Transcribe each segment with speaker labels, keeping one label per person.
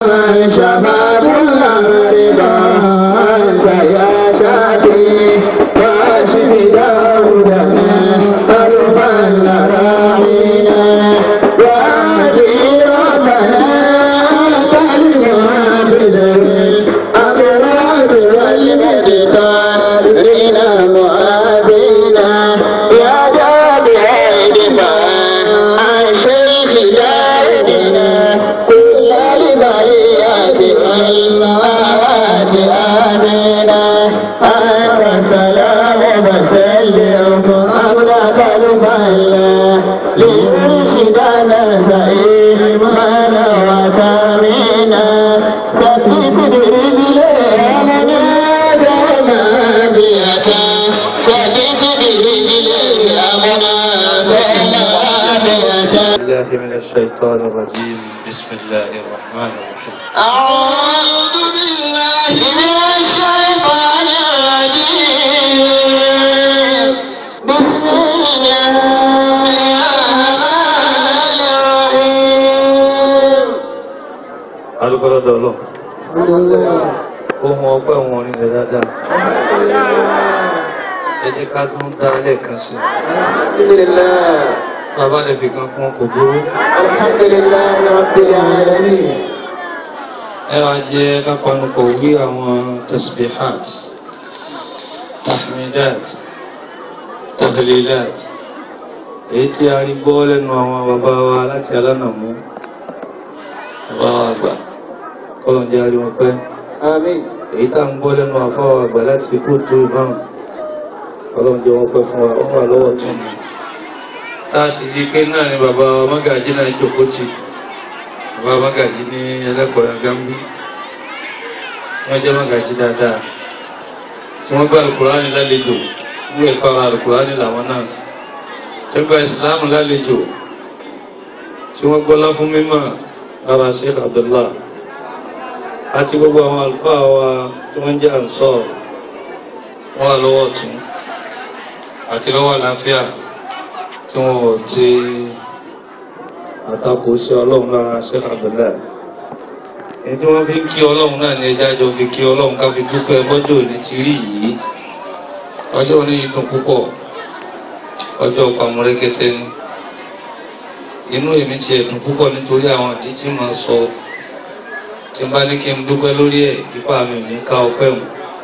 Speaker 1: شباب الرضا أنت يا شافي واشف داودنا ألفا لراعينا وعزيرتنا تنمى بذوي الأمراض والمقدار رنا معافينا يا جابع دفاع عن شيخ دارنا كل البريات والموات آمنا أنت سلام وسلم أملك الفلا لمرشدنا سئيمنا وسامنا سكت برجلنا زمانية سكت برجلنا زمانية
Speaker 2: الله من الشيطان الرجيم بسم الله الرحمن الرحيم
Speaker 1: أعوذ بالله من الشيطان الرجيم بسم الله الرحيم
Speaker 2: alukọ́lọ́dọ̀ ọlọ́ ohun ọpẹ́ wọn orin rẹ̀ dáadáa ẹ jẹ́ ká tún dá lẹ́ẹ̀kan sí
Speaker 1: الحمد لله
Speaker 2: bàbá lè fi kan fún kò burú
Speaker 1: الحمد لله رب العالمين
Speaker 2: ẹ wá jẹ́ kápanupọ̀ wí àwọn tasbihat tahmidat tahlilat èyí tí a rí gbọ́ lẹ́nu àwọn bàbá wa láti alánàmú bàbá wa àgbà kọ́lọ̀ jẹ́ àrí wọn pẹ́
Speaker 1: آمين
Speaker 2: èyí tá ń gbọ́ lẹ́nu àfáwà àgbà láti kó tó ìbáhùn kọ́lọ̀ jẹ́ wọn pẹ́ fún wa ó wà lọ́wọ́ tún mi tá a sì di pé náà ni bàbá mágàjí náà jókòó tì bàbá mágàjí ní ẹlẹ́kọ̀ọ́ gambi tí wọ́n jẹ́ mágàjí dáadáa tí wọ́n gbá alukurani lálejò ní ẹ̀kọ́ ara alukurani làwọn náà tí wọ́n gba ìsìlámù lálejò tí wọ́n gbọ́lá fún mímọ́ ara Sheikh Abdullah àti gbogbo àwọn àlùfáà wa tí wọ́n jẹ́ àǹsọ́ wọ́n wà lọ́wọ́ ọ̀tún àti lọ́wọ́ àlàáfíà tí wọ́n ò ti àtakò sí ọlọ́run lára Sheikh Abdullah èyí tí wọ́n fi ń kí ọlọ́run náà ní ẹjá jọ fi kí ọlọ́run ká fi dúpẹ́ bọ́jọ́ òní ti rí yìí ọjọ́ òní yìí dùn púpọ̀ ọjọ́ pàmùrẹ́kẹ́tẹ́ ni inú èmi ti ẹ̀dùn púpọ̀ nítorí àwọn ìdí tí màá sọ tí n bá ní kí n dúpẹ́ lórí ẹ̀ ipá mi ò ní ká ọpẹ́ mu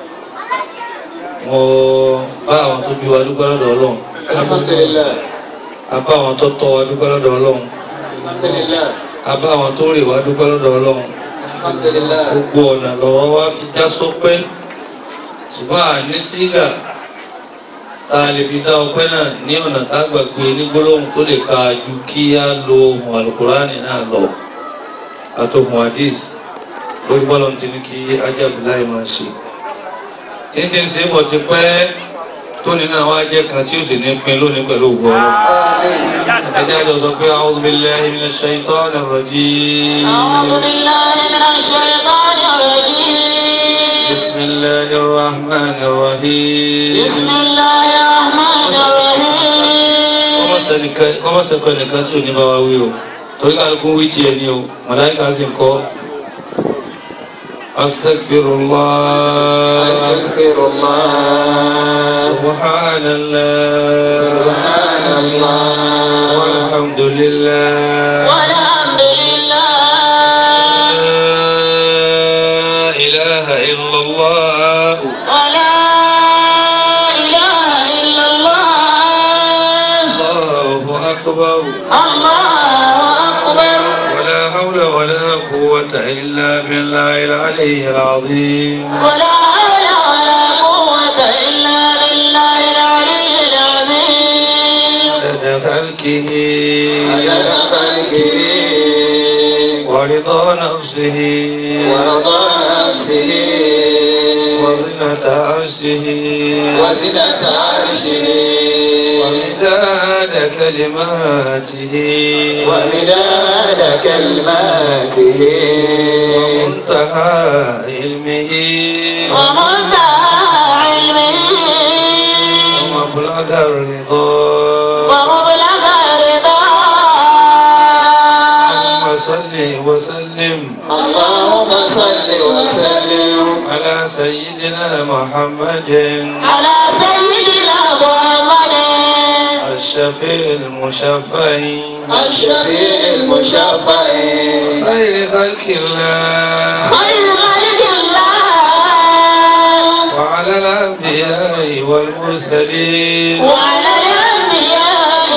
Speaker 2: mo bá àwọn tó bí wa dúpẹ́ lọ́dọ̀ ọlọ́run
Speaker 1: الحمد لله
Speaker 2: a bá àwọn tó tọ́ wa dúpẹ́ lọ́dọ̀ ọlọ́run
Speaker 1: الحمد لله
Speaker 2: a bá àwọn tó rè wá dúpẹ́ lọ́dọ̀ ọlọ́run
Speaker 1: الحمد لله
Speaker 2: gbogbo ọ̀nà lọ́wọ́ wá fi já sọpẹ́ ṣùgbọ́n àní sígà tá a lè fi dá ọpẹ́ náà ní ọ̀nà tá a gbàgbé ní gbólóhùn tó lè ka ju kí á lo ohun alukurani náà lọ àtòhun hadith lórí bọ́lọ̀ tí ní kí ajábìláì máa ṣe títí ń ṣe é bọ̀ ti pẹ́ tó ní náà wá jẹ́ kan tí ó sì ní pin lónìí pẹ̀lú ògbó ọlọ́run
Speaker 1: آمين
Speaker 2: ẹjẹ́ àjọ sọ pé a'udhu billahi minash shaitanir rajim
Speaker 1: أعوذ بالله من الشيطان الرجيم
Speaker 2: bismillahir rahmanir rahim
Speaker 1: بسم الله الرحمن الرحيم
Speaker 2: kọ́mọ̀sẹ̀kọ́ nìkan tí ò ní bá wa wí o torí kálukú wí tiẹ̀ ni o màláìka sì ń kọ́ astaghfirullah
Speaker 1: أستغفر الله
Speaker 2: subhanallah
Speaker 1: سبحان الله
Speaker 2: walhamdulillah
Speaker 1: والحمد لله
Speaker 2: la ilaha illallah
Speaker 1: ولا إله إلا الله
Speaker 2: allahu akbar
Speaker 1: الله أكبر
Speaker 2: ولا حول ولا قوة إلا بالله العلي العظيم
Speaker 1: ولا حول ولا قوة إلا بالله العلي العظيم
Speaker 2: عدد خلقه
Speaker 1: عدد خلقه
Speaker 2: ورضا نفسه
Speaker 1: ورضا نفسه
Speaker 2: وزنة عرشه
Speaker 1: وزنة عرشه
Speaker 2: ومداد كلماته
Speaker 1: ومداد كلماته
Speaker 2: ومنتهى علمه
Speaker 1: ومنتهى علمه
Speaker 2: ومبلغ الرضا
Speaker 1: ومبلغ الرضا
Speaker 2: اللهم صل وسلم
Speaker 1: اللهم اللهم صل وسلم
Speaker 2: على سيدنا محمد
Speaker 1: على سيدنا محمد
Speaker 2: الشفيع المشفع
Speaker 1: الشفيع المشفع
Speaker 2: خير خلق الله
Speaker 1: خير خلق الله
Speaker 2: وعلى الأنبياء والمرسلين
Speaker 1: وعلى الأنبياء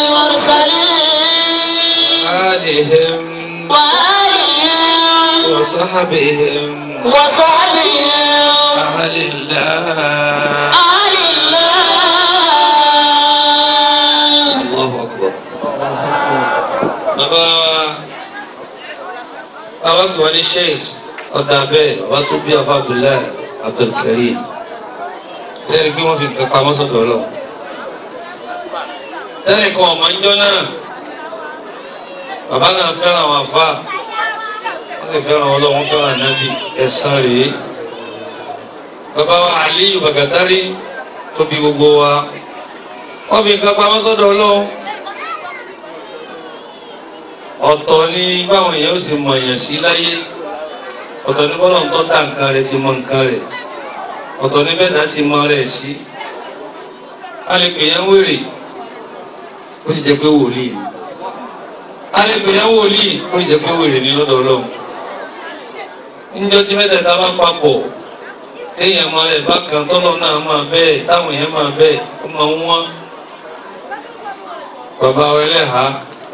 Speaker 1: والمرسلين
Speaker 2: آلهم
Speaker 1: وآلهم
Speaker 2: وصحبهم
Speaker 1: وصحبهم
Speaker 2: أهل الله
Speaker 1: آل الله
Speaker 2: Allahu Akbar. Bàbá wa bàbá kí wọ́n ní Sheikh ọ̀dà bẹ́ẹ̀ bàbá tó bí afa Abdullahi Abdulkarim. Sẹ́ni pé wọ́n fi nǹkan pamọ́ sọ́dọ̀ lọ. Tẹ́lẹ̀ kan ọ̀mọ ń jọ náà. Bàbá náà fẹ́ràn àwọn àfa. Wọ́n sì fẹ́ràn ọlọ́run fẹ́ràn ànábì ẹ̀sán rèé. Bàbá wa Aliyu Bagatari tó bí gbogbo wa wọ́n fi nǹkan pamọ́ sọ́dọ̀ ọlọ́run ọ̀tọ̀ ní báwọn èèyàn ó sì mọ èèyàn sí láyé ọ̀tọ̀ ní bọ́lọ̀ ń tọ́ta nǹkan rẹ̀ ti mọ nǹkan rẹ̀ ọ̀tọ̀ ní bẹ́ẹ̀ náà ti mọ rẹ̀ sí a lè pè yẹn wèrè ó sì jẹ́ pé wòlíì ni a lè pè yẹn wòlíì ó sì jẹ́ pé wèrè ni lọ́dọ̀ ọlọ́run níjọ́ tí mẹ́tẹ̀ẹ̀ta bá papọ̀ téèyàn máa rẹ̀ bákan tọ́lọ́ náà máa bẹ́ẹ̀ táwọn èèyàn máa bẹ́ẹ̀ ó máa ń wọ́n bàbá wa ẹlẹ́hà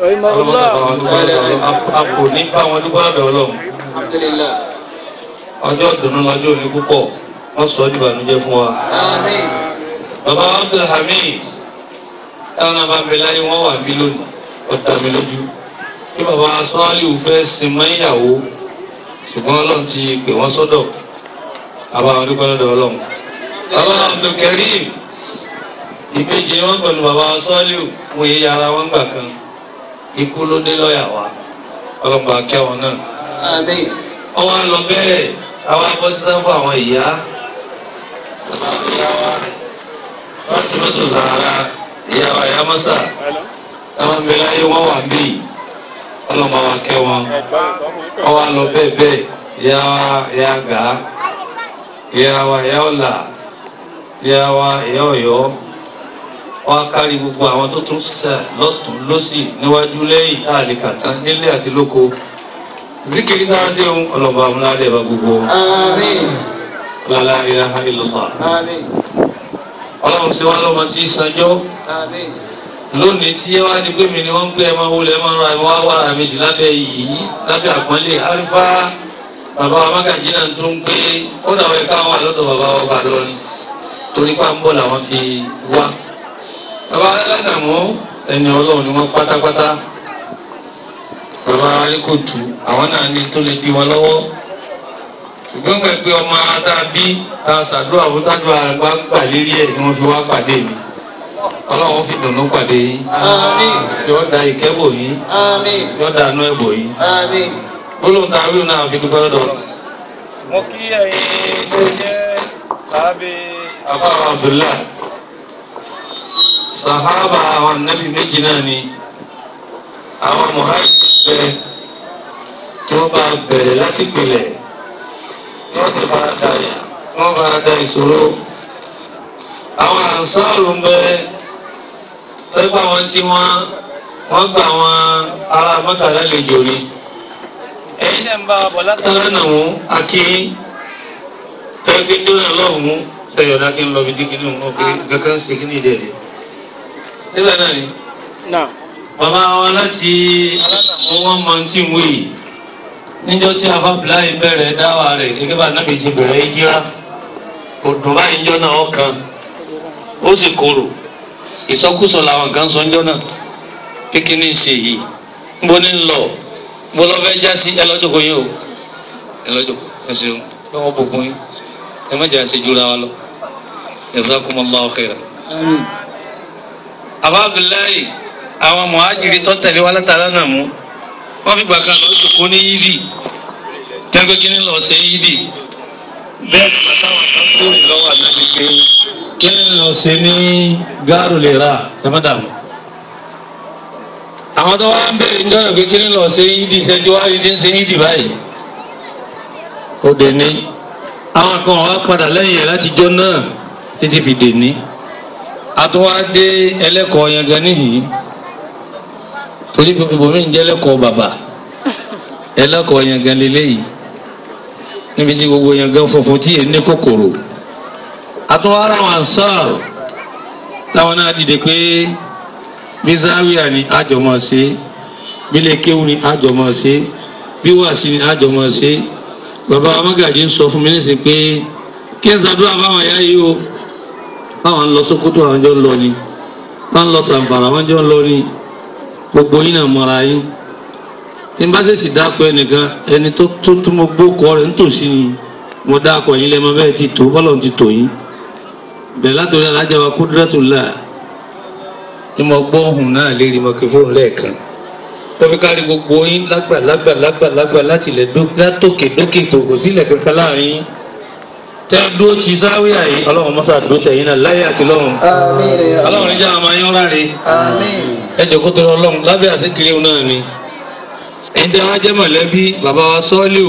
Speaker 2: àfò ní bá wọn dúpọ́ lọ́dọ̀ ọlọ́run
Speaker 1: الحمد لله
Speaker 2: ọjọ́ ìdùnnú lọ́jọ́ òní púpọ̀ wọ́n sọ ọ́ di ìbànújẹ́ fún wa.
Speaker 1: آمين
Speaker 2: bàbá Abdulhamid táwọn náà bá ń bẹ láyé wọ́n wà bí lónìí ọ̀dà mi lójú kí bàbá sọ́ọ́lì fẹ́ sin mọ́ ìyàwó ṣùgbọ́n ọlọ́run ti pè wọ́n sọ́dọ̀ àbá wọn dúpọ́ lọ́dọ̀ ọlọ́run. bàbá Abdulkarim ìbejì wọn pẹ̀lú bàbá sọ́ọ́lì mú iye ara wọn gbà kan ikú ló dé lọ́ọ̀yà wa ọlọ́mọba kẹwọn náà
Speaker 1: آمين
Speaker 2: wọ́n wá lọ bẹ́ẹ̀ àwọn abọ́sísá fún àwọn ìyá wọ́n ti mọ́tò sàrà ìyá wa ìyá mọ́sà àwọn abẹ́lẹ́ ayé wọ́n wà bí ọlọ́mọ wa kẹ́ wọn wọ́n wá lọ bẹ́ẹ̀ bẹ́ẹ̀ ìyá wa ìyá gà á ìyá wa ìyá ọ̀là ìyá wa ìyá ọ̀yọ́ wọ́n á kárí gbogbo àwọn tó tún sẹ̀ lọ́tún lọ́sì níwájú lẹ́yìn àlìkàtà nílé àti lóko zikiri náà ṣe ń ọlọ́ba amúnáde bá gbogbo
Speaker 1: آمين
Speaker 2: lálá ilaha illallah
Speaker 1: آمين
Speaker 2: ọlọ́run ṣe wá lọ́mọ tí í sanjọ́
Speaker 1: آمين
Speaker 2: lónìí tí wá ní pé mi ni wọ́n ń pẹ́ ẹ máa wọlé ẹ máa ra ẹ máa wá ra mi sí lábẹ́ yìí lábẹ́ àpọ́nlé alifa bàbá wa mágàjì náà tó ń pé ó dàwọn ẹ̀ka wà lọ́dọ̀ bàbá wa bá lọ́rin torí pa ń bọ̀ làwọn fi wá bàbá aládàmú ẹni ọlọ́run ni wọ́n pátápátá bàbá aríkòtù àwọn náà ní tó lè di wọn lọ́wọ́ ṣùgbọ́n gbà pé ọmọ ata bí ta ṣàdúrà fún tájú àgbà gbà lérí ẹ̀ ni wọ́n fi wá pàdé mi ọlọ́run fi dùnú pàdé yín
Speaker 1: آمين
Speaker 2: yóò da ìkẹ́bò yín
Speaker 1: آمين
Speaker 2: yóò da inú ẹ̀bò yín
Speaker 1: آمين
Speaker 2: olóhùn tá a wíwò náà fi dúpẹ́ lọ́dọ̀
Speaker 3: mo kí ẹ̀yin tó jẹ́ sábẹ́
Speaker 2: afárá abdullah sahaba àwọn anabi méjì náà ni àwọn muhammed bẹ tí wọ́n bá bẹ̀rẹ̀ láti pilẹ̀ wọ́n ti fara da yà wọ́n fara da ìṣòro àwọn ansaaru ń bẹ pẹ́pẹ́ àwọn tí wọ́n wọ́n gba àwọn ará mọ́tàlá lè jòrí
Speaker 3: ẹ̀yin náà ń bá wa bọ̀ láti
Speaker 2: tọ́lá náà mú akí tẹ́gbẹ́ dóná lọ́hùn sẹ́yọ̀ dá kí n lọ bí tí kìíní mú pé kankan ṣe kí ní ìdẹ̀ rẹ̀. níbẹ̀ náà ni
Speaker 3: náà
Speaker 2: bàbá wa láti aládàmú wọn mọ tí ń wí yìí níjọ́ tí afábìláì bẹ̀rẹ̀ dáwà rẹ̀ gẹ́gẹ́ bá nábì ti bẹ̀rẹ̀ ìjírá kò dùn báyìí níjọ́ náà ọkàn ó sì korò ìsọkúsọ làwọn kan sọ níjọ́ náà kékeré ń ṣe yìí nbọ ní lọ nbọ lọ fẹ́ já sí ẹ lọ́jọ́ kò yín o ẹ lọ́jọ́ ẹ ṣeun lọ́wọ́ gbogbo yín ẹ má jẹ́ àṣejúra wa lọ jazakumullahu khairan
Speaker 1: آمين
Speaker 2: abdullahi àwọn muhajiri tó tẹ̀lé wa látara náà mú wọ́n fi gbàkan lọ jòkó ní yídì tẹ́gbẹ́ kí ni lọ ṣe yídì bẹ́ẹ̀ ni bàtà wọn kan tó rìn lọ́wọ́ ànábi pé kí ni lọ ṣe ní gáàrú lè ra ẹ má dààmú. àwọn tó wá ń bẹ̀rẹ̀ níjọ́ náà pé kí ni lọ ṣe yídì ṣẹ́jú wá rí ti ń ṣe yídì báyìí ó dé ní àwọn kan wá padà lẹ́yìn ẹ̀ láti jọ náà títí fi dè ní àtúwádé ẹlẹ́kọ̀ọ́ yẹn gan níhìn torí ibòmí ń jẹ́ ẹlẹ́kọ̀ọ́ bàbà ẹlẹ́kọ̀ọ́ yẹn gan lélẹ́yìí níbi tí gbogbo yẹn gan funfun tí yẹn ní kòkòrò àtúwárà wọn sọ̀rọ̀ láwọn náà dìde pé bí záwíà ni àjọmọ̀ ṣe bílẹ̀ kéwù ni àjọmọ̀ ṣe bí wàásì ni àjọmọ̀ ṣe bàbá amágàjì ń sọ fún mi nísìn pé kí n ṣàdúrà báwọn ẹ̀yà yìí o báwọn ń lọ Sókótó àwọn jọ ń lọ ni báwọn ń lọ Sàǹfàrà àwọn jọ ń lọ ni gbogbo yín náà mọ̀ra yín tí n bá ṣèṣì dákọ̀ ẹnìkan ẹni tó tó tó mo gbókọ̀ rẹ̀ nítòsí ni mo dákọ̀ yín lẹ́mọ bẹ́ẹ̀ ti tó bọ́lọ̀ ti tò yín bẹ̀rẹ̀ látòrí alájà wa Kúdírátùlá tí mo gbọ́ ohùn náà lérí mọ́kífóònù lẹ́ẹ̀kan ó fi kárí gbogbo yín lágbà lágbà lágbà lágbà láti ilẹ̀ látòkè dókè kòkò sílẹ̀ kankan láàrin yín tẹ́ dúró ti sáwíà yìí ọlọ́run mọ́sá dúró tẹ̀yìn náà láyé àti lọ́run
Speaker 1: Àmín ya Allah.
Speaker 2: ọlọ́run níjà àwọn ayọ́ ráre
Speaker 1: Àmín.
Speaker 2: ẹ jẹ́ kó tó lọ ọlọ́run lábẹ́ àṣekiri náà ni ẹ̀yin tẹ́ wá jẹ́ mọ̀lẹ́bí bàbá wa sọ́ọ́lù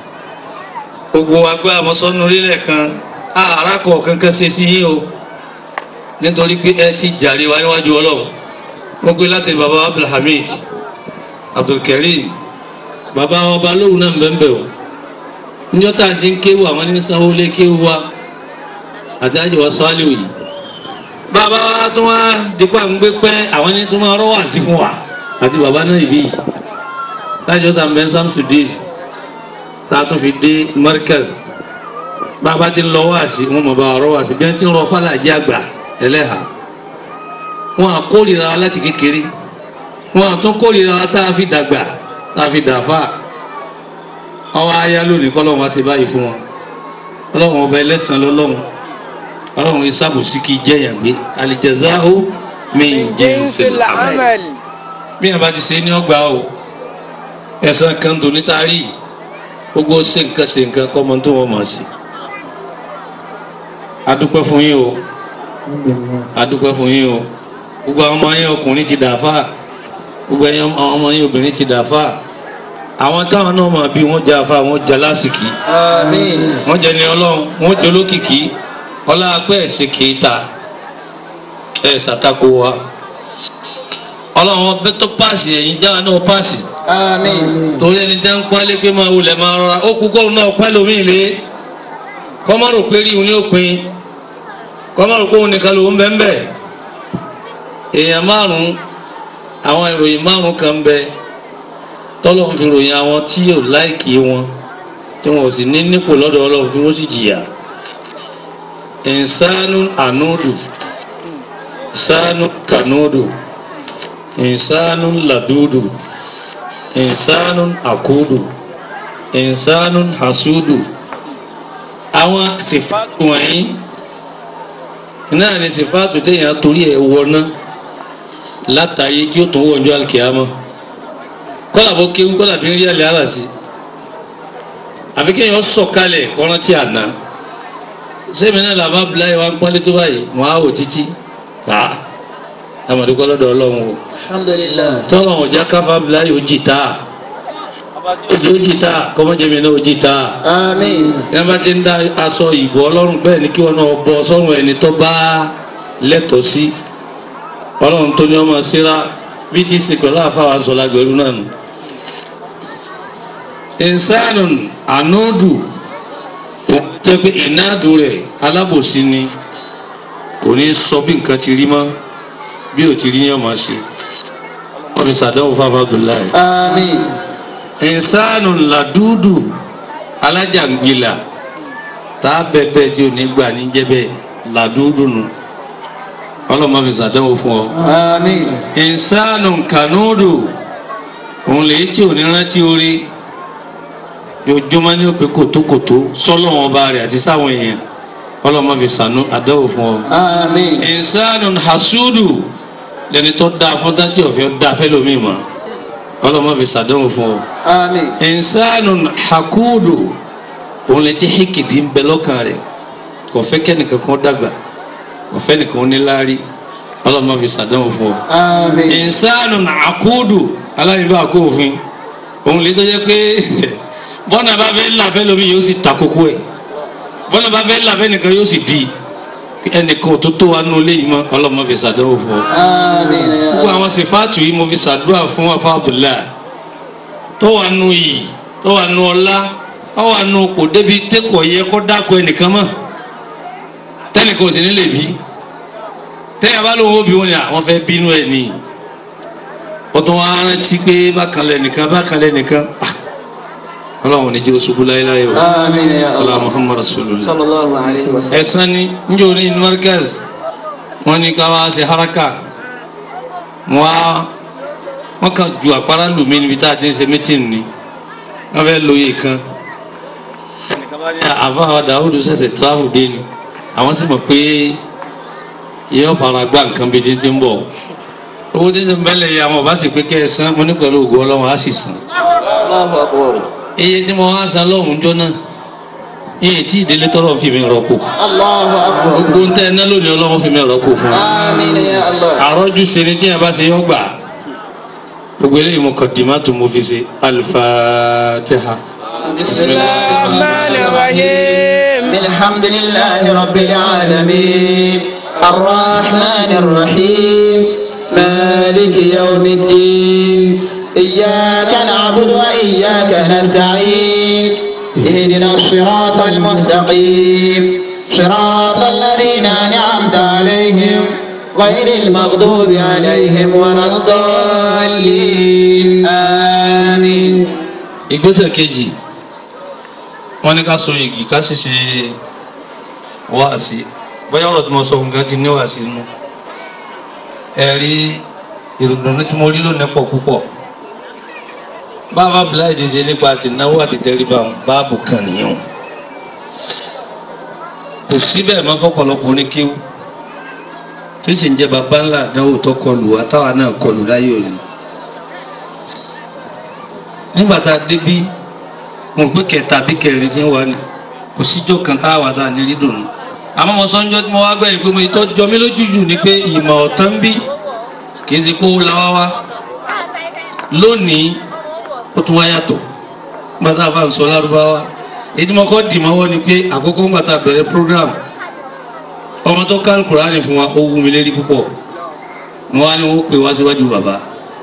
Speaker 2: gbogbo agbá àmọ́sọ́nù orílẹ̀ kan àràkọ̀ kankan ṣe sí yín o nítorí pé ẹ ti jàre wá níwájú ọlọ́run mo gbé láti bàbá Abdulhamid Abdulkareem bàbá ọba lóhùn náà bẹ́ẹ̀ o níjọ́ tá à ń ti ń kéwù àwọn ní sanwó lé kéwù wa àti àjẹwà sọ́ọ́lù yìí bàbá wa tún wá dípà ń gbé pẹ́ àwọn ní tún máa rọ́ wá sí fún wa àti bàbá náà ìbí lájọ́ tá à ń bẹ́ Samsudeen tá a tún fi dé Markaz bàbá ti ń lọ wá sí wọn mọ̀ bá wa rọ́ wá sí bí wọ́n ti ń rọ fàlàjì àgbà ẹlẹ́hà wọn à kórìíra wa láti kékeré wọn à tún kórìíra wa tá a fi dàgbà tá a fi dàfà ọwọ́ ayá lónìí kọ́ lọ́wọ́ wá sí báyìí fún wọn ọlọ́wọ́n ọba ẹlẹ́sàn lọ́lọ́wọ́n ọlọ́run ìsàbòsí kì í jẹ́yàn gbé alìjẹ̀záhó min jinsil amal bí wọn bá ti ṣe ní ọgbà o ẹ̀sán kan tó nítàrí gbogbo ṣe nǹkan ṣe nǹkan kọ́mọ tó wọ́n mọ̀ sí. adúpẹ́ fún yín o adúpẹ́ fún yín o gbogbo àwọn ọmọ yín ọkùnrin ti dàáfà gbogbo àwọn ọmọ yín obìnrin ti dàáfà àwọn táwọn náà mọ̀ bí wọ́n jẹ́ afá wọ́n jẹ́ lásìkí
Speaker 1: Àmín.
Speaker 2: wọ́n jẹ́ ní ọlọ́run wọ́n jẹ́ olókìkí ọlá apẹ́ ẹ̀sẹ̀ kìíta ẹ̀ ṣàtakò wa ọlọ́run ọbẹ̀ tó páàsì ẹ̀yìn jáwa náà páàsì
Speaker 1: Àmín.
Speaker 2: torí ẹni tẹ́ ń pálé pé máa wulẹ̀ máa rọra ó kú kọ́ọ̀rù náà pẹ́ lómi ìlé kọ́mọ́rò pé rí òun ní òpin kọ́mọ́rò pé òun nìkan lòun bẹ́ẹ̀ bẹ́ẹ̀ èèyàn márùn-ún àwọn ìròyìn márùn-ún kan bẹ tọ́lọ́run fi ròyìn àwọn tí yóò láìkì wọn tí wọn ò sì ní nípò lọ́dọ̀ ọlọ́run tí wọ́n sì jìyà ìsánú ànúdù ìsánú kànúdù ìsánú làdúdù ìsánú àkúdù ìsánú hasúdù àwọn sìfáàtù wọ̀nyí náà ni sìfáàtù téèyàn torí ẹ̀ wọná látàyé tí ó tún wọ̀njọ́ alkiyama kọ́lá bó kéwú kọ́lá bí ń rí àlẹ́ àlàsí àfi kéèyàn sọ̀kalẹ̀ kọ́rántí àná sẹ́mi náà làbá biláyé wa ń pọ́nlé tó báyìí mọ́ àwò títí ká amadukọ́ lọ́dọ̀ ọlọ́run o
Speaker 1: Alhamdulillah.
Speaker 2: tọ́lọ̀ ọ̀já káfá biláyé ó jìtá ó jìtá kọ́mọ́jẹ́mi náà ó jìtá
Speaker 1: Àmín.
Speaker 2: yẹn bá ti ń dá aṣọ ìbò ọlọ́run bẹ́ẹ̀ ni kí wọn náà bọ sọ́run ẹni tó bá lẹ́tọ̀ọ́ sí ọlọ́run tó ní ọmọ síra bí ti ṣe pẹ̀lú àfáwà sọ̀lá gbẹ̀rú náà nù. ìsánù ànúdù tẹ́ pé ìnádùn rẹ̀ alábòsí ni kò ní sọ bí nǹkan ti rí mọ́ bí ò ti rí yẹn máa ṣe wọ́n fi sàdánwò fáfá Abdullahi.
Speaker 1: Àmín.
Speaker 2: ìsánù làdúdù alájàngbìlà tá a bẹ̀bẹ̀ tí ò ní gbà ní jẹ́bẹ̀ làdúdù nù ọlọ́mọ fi sàdánwò fún ọ.
Speaker 1: Àmín.
Speaker 2: ìsánù kànúdù òun lè tí ò ní rántí orí yóò ní òpè kòtókòtó sọ́lọ́wọ́n ọba rẹ̀ àti sáwọn èèyàn ọlọ́mọ fi sànú àdánwò fún ọ.
Speaker 1: Àmín.
Speaker 2: ìsánù hasudu lẹni tó dáa fún dátì ọ̀fẹ́ dáa fẹ́ lómi mọ́ ọlọ́mọ fi sàdánwò fún ọ
Speaker 1: Àmín.
Speaker 2: ìsánù hakudu òun lè ti híkìdí ń bẹ lọ́kàn rẹ̀ kò fẹ́ kẹ́nìkan kan dàgbà kò fẹ́ nìkan níláárí ọlọ́mọ fi sàdánwò fún ọ.
Speaker 1: Àmín.
Speaker 2: ìsánù àkúdù aláìbá àkóòfin òun lè tó jẹ́ pé
Speaker 4: bọ́nà bá fẹ́ làfẹ́ lómi yóò sì ta kókó ẹ̀ bọ́nà bá fẹ́ làfẹ́ nìkan yóò sì di ẹnìkan tó tó wa nù léyìí mọ́ ọlọ́mọ fi sàdánwò fún ọ.
Speaker 1: آمين يا
Speaker 4: gbogbo
Speaker 1: الله
Speaker 4: àwọn sèfáàtù yìí mo fi sàdúrà fún afa abdullahi tó wà nù yìí tó wà nù ọlá tó wà nù kò débi tẹkọ̀ yẹ kó dákọ̀ ẹnìkan mọ́ tẹnìkan ò sì ní lè bí tẹ́yà bá lóun ó bí wọn ni àwọn fẹ́ bínú ẹ̀ nìyí wọ́n tún wá rántí pé bákan lẹ́nìkan bákan lẹ́nìkan ah, ọlọ́run ní jẹ́ oṣù láéláé o
Speaker 1: آمين يا
Speaker 4: ọlá
Speaker 1: الله
Speaker 4: muhammad rasulullah
Speaker 1: صلى الله عليه وسلم
Speaker 4: ẹ̀sán ni njẹ́ orí inú markaz wọ́n ní ká wá ṣe haraka wọ́n á wọ́n kàn ju àpárá lù mí níbi tá a ti ń ṣe mítìn ni wọ́n fẹ́ lóye kan ẹnìkan bá ní àfa àwọn dàwùdù ṣẹ̀ṣẹ̀ tíráfù dé ni àwọn sì mọ̀ pé yóò fara gbá nǹkan bíi ti ń bọ̀ owó tí ń sìn bẹ́lẹ̀ yìí àwọn ọba sì pé kẹ́ ẹ san mo ní pẹ̀lú ògùn ọlọ́run á sì san
Speaker 1: الله أكبر
Speaker 4: iye tí mo wá san lọ́hùn jọ náà iye tí ìdílé tọrọ fi mi rọ́pò
Speaker 1: الله أكبر
Speaker 4: gbogbo ń tẹ́ ẹ ná lónìí ọlọ́run fi mi rọ́pò fún wa
Speaker 1: آمين يا الله
Speaker 4: àrọ́jú ṣe ni tí a bá ṣe yọ gbà gbogbo eléyìí mo kàn dì má tó mo fi ṣe alifatiha.
Speaker 1: بسم الله
Speaker 3: الرحمن الرحيم
Speaker 1: الحمد لله رب العالمين الرحمن الرحيم مالك يوم الدين إياك نعبد وإياك نستعين اهدنا الصراط المستقيم صراط الذين أنعمت عليهم غير المغضوب عليهم ولا الضالين آمين
Speaker 4: ìgbésẹ̀ kejì wọ́n ní ká so igi ká sì ṣe wáàsí bóyá ọ̀rọ̀ tí mo sọ nǹkan ti ní wáàsí nù ẹ̀rí ìròdùnú tí mo rí lónìí pọ̀ púpọ̀ bàbá bíláì ti ṣe nípa àtìnáwó àti tẹríba báàbù kan nìyẹn kò síbẹ̀ mọ́ fọ́pọ̀lọpọ̀ ní kíw tó sì ń jẹ́ bàbá ńlá àdánwò tó kọlù wa táwa náà kọlù láyé òní nígbà tá a débí mo gbé kẹta bí kẹrin tí ń wá ni kò síjọ́ kan tá a wà tá a ní rí dùnú àmọ́ mo sọ́njọ́ tí mo wá gbẹ̀yìn pé mo ìtọ́ jọ mí lójú jù ni pé ìmọ̀ ọ̀tán bí kì í ṣe pé ó la wá wá lónìí ó tún wá yàtọ̀ nígbà tá a bá ń sọ lárúbáwá èyí tí mo kọ́ dì mọ́wọ́ ni pé àkókò ńgbà tá a bẹ̀rẹ̀ program ọmọ tó ká Kùránì fún wa ó wú mi lérí púpọ̀ mo wá ní wọ́n pè wá síwájú bàbá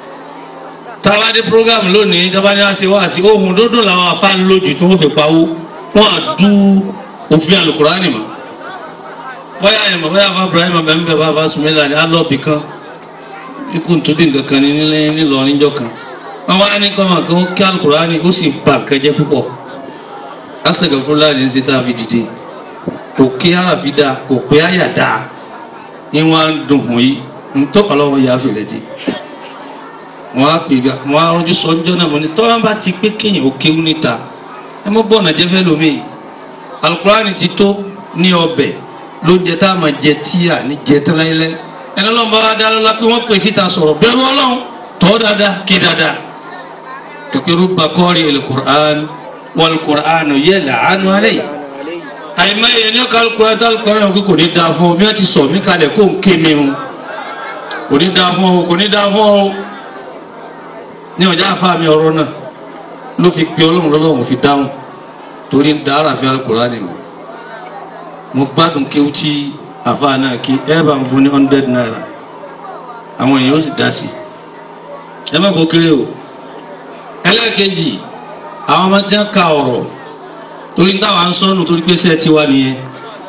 Speaker 4: táwa dé program lónìí táwa ní àṣẹ wá sí ohun dúdú làwọn afá ń lójú tí wọ́n fi pawó wọ́n á dú òfin alukurani mọ́ bóyá ẹ̀ mọ̀ bóyá afa Ibrahim bẹ́ẹ̀ bá afa sumela ní alọ́ọ̀bì kan ikú ntúbí nǹkan kan ní nílẹ̀ nílọrin jọ kan wọ́n wá ní kọ́mọ̀ kan kí alukurani ó sì ba nǹkan jẹ́ púpọ̀ lásìkò fúlàní ń ṣe tá a fi dìde kò kí àràfi dáa kò pé àyà dáa ní wọ́n á dùn hùn yìí ntọ́ ọlọ́wọ́ yà á fìlẹ̀ dé wọn á pè ga wọn á rọjú sọ ọjọ́ náà mo ní tọ́wọ́n bá ti pé kéèyàn ó kéwú níta ẹ mọ́ bọ́ọ̀nà jẹ́fẹ́ lómi alukurani ti tó ní ọbẹ̀ lóúnjẹ tá a máa jẹ tíyà ní jẹ tẹ́lẹ́lẹ́ ẹni ọlọ́run bá wá dá lọ́la pé wọ́n pè síta sọ̀rọ̀ bẹ́ẹ̀rù ọlọ́run tọ́ dáadáa ké dáadáa kékeré bakọ́rí alukurani wọn alukurani yẹ làánú alẹ́ yìí àyìnbá yẹn ní ọkọ alukurani tá alukurani yẹn kò ní dáa fún ọ mi ti sọ mí kalẹ̀ kó n ké mi o kò ní dáa fún ọ kò ní dáa fún ọ ní ọjà àfa mi ọ̀rọ̀ náà ló fi pe ọlọ́run lọ́lọ́run fi dáhùn torí ń da aráàfin alukurani mi mo gbádùn kéwú tí àfa náà kí ẹ bá ń fún ní hundred naira àwọn èèyàn ó sì dá sí ẹ má kó kéré o ẹlẹ́ẹ̀kejì àwọn ọmọ tí wọ́n ka ọ̀rọ̀ torí ń táwọn à ń sọnù torí pé sẹ́ẹ̀ tiwa nìyẹn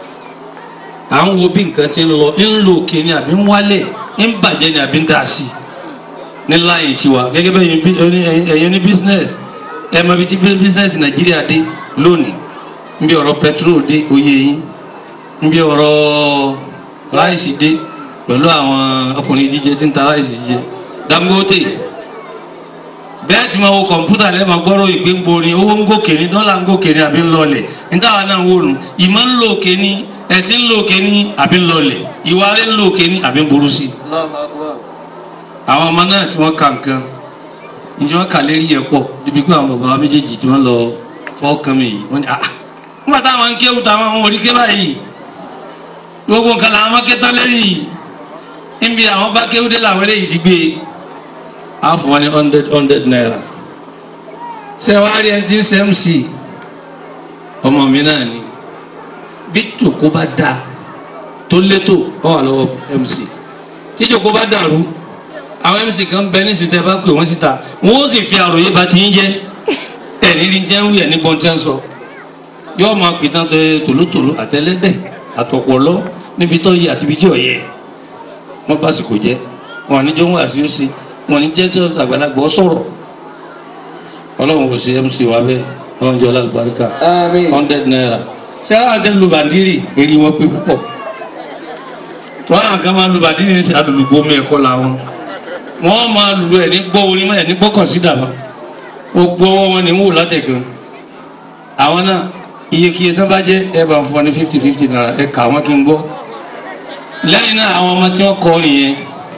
Speaker 4: à ń wo bí nǹkan ti ń lọ ń lo òkè ni àbí ń wálẹ̀ ń bàjẹ́ ni àbí ń dà sí i ní láàyè tiwa gẹ́gẹ́ bẹ́ẹ̀ ẹ̀yin ní business ẹ mọ ibi tí business nàìjíríà dé lónìí nbí ọ̀rọ̀ petrol dé oyè yín nbí ọ̀rọ̀ ráìsì dé pẹ̀lú àwọn ọkùnrin jíjẹ tí ń ta ráìsì jíjẹ Dangote bẹ́ẹ̀ tí ma wo kọ̀mpútà lẹ́ẹ̀ máa gbọ́rọ̀ ìgbé ń borin owó ń gòkè ní dọ́là ń gòkè ní àbí ń lọlẹ̀ níta wa náà wò nù ìmọ̀ ń lò òkè ní ẹ̀sìn ń lò òkè ní àbí ń lọlẹ̀ ìwà rẹ̀ ń lò òkè ní àbí ń burú sí i
Speaker 1: الله أكبر
Speaker 4: àwọn ọmọ náà tí wọ́n ka nǹkan ìjọ wọn kà lérí yẹ pọ̀ ibi pé àwọn bàbá wa méjèèjì tí wọ́n lọ fọ́ọ̀kan mi yìí wọ́n ní ah nígbà táwọn ń kéwù táwọn àwọn orí ké báyìí gbogbo nǹkan làwọn máa ké tán lérí yìí níbi àwọn bá kéwù dé làwọn eléyìí ti gbé e á fún wọn ní hundred hundred naira ṣé wàá rí ẹni tí ń ṣe mc ọmọ mi náà ni bí jòkó bá dáa tó létò ọ wà lọ́wọ́ mc tí jòkó bá dàrú àwọn mc kan bẹ ní ìsìtẹ́ bá pè wọ́n síta wọ́n ó sì fi àròyé bá ti ń jẹ́ ẹ̀ nírí jẹ́ ń wúyẹ̀ níbọn tẹ́ ń sọ yóò máa pìtàn tó tòlótòló àtẹlẹ́dẹ̀ àtọ̀pọ̀lọ́ níbi tó yẹ àti ibi tí ò yẹ wọ́n bá sì kò jẹ́ wọn ní jọ́wọ́ àti ó ṣe wọn ní jẹ́ tí àgbàlagbà ọ sọ̀rọ̀ ọlọ́run kò sí mc wa bẹ́ẹ̀ ọlọ́run jẹ́ ọlọ́àlùbáríkà
Speaker 1: Àmín.
Speaker 4: hundred naira sẹ́wọ́n àti lu bàndírì èrè wọn pé púpọ̀ tọ́lá nǹkan máa lu bàndírì ní àdùlùgbò mi ẹ̀kọ́ làwọn wọ́n máa lù ẹ̀ ní gbọ́ orí mọ́ ẹ̀ ní gbọ́ kọ̀sídà mọ́ ó gbọ́ ọwọ́ wọn ní wò látẹ̀kẹ́ àwọn náà iyekíye tó bá jẹ́ ẹ bá ń fọ ní fifty fifty naira ẹ kà wọ́n kí n gbọ́ lẹ́yìn náà àwọn ọmọ tí wọ́n kọ́ nìyẹn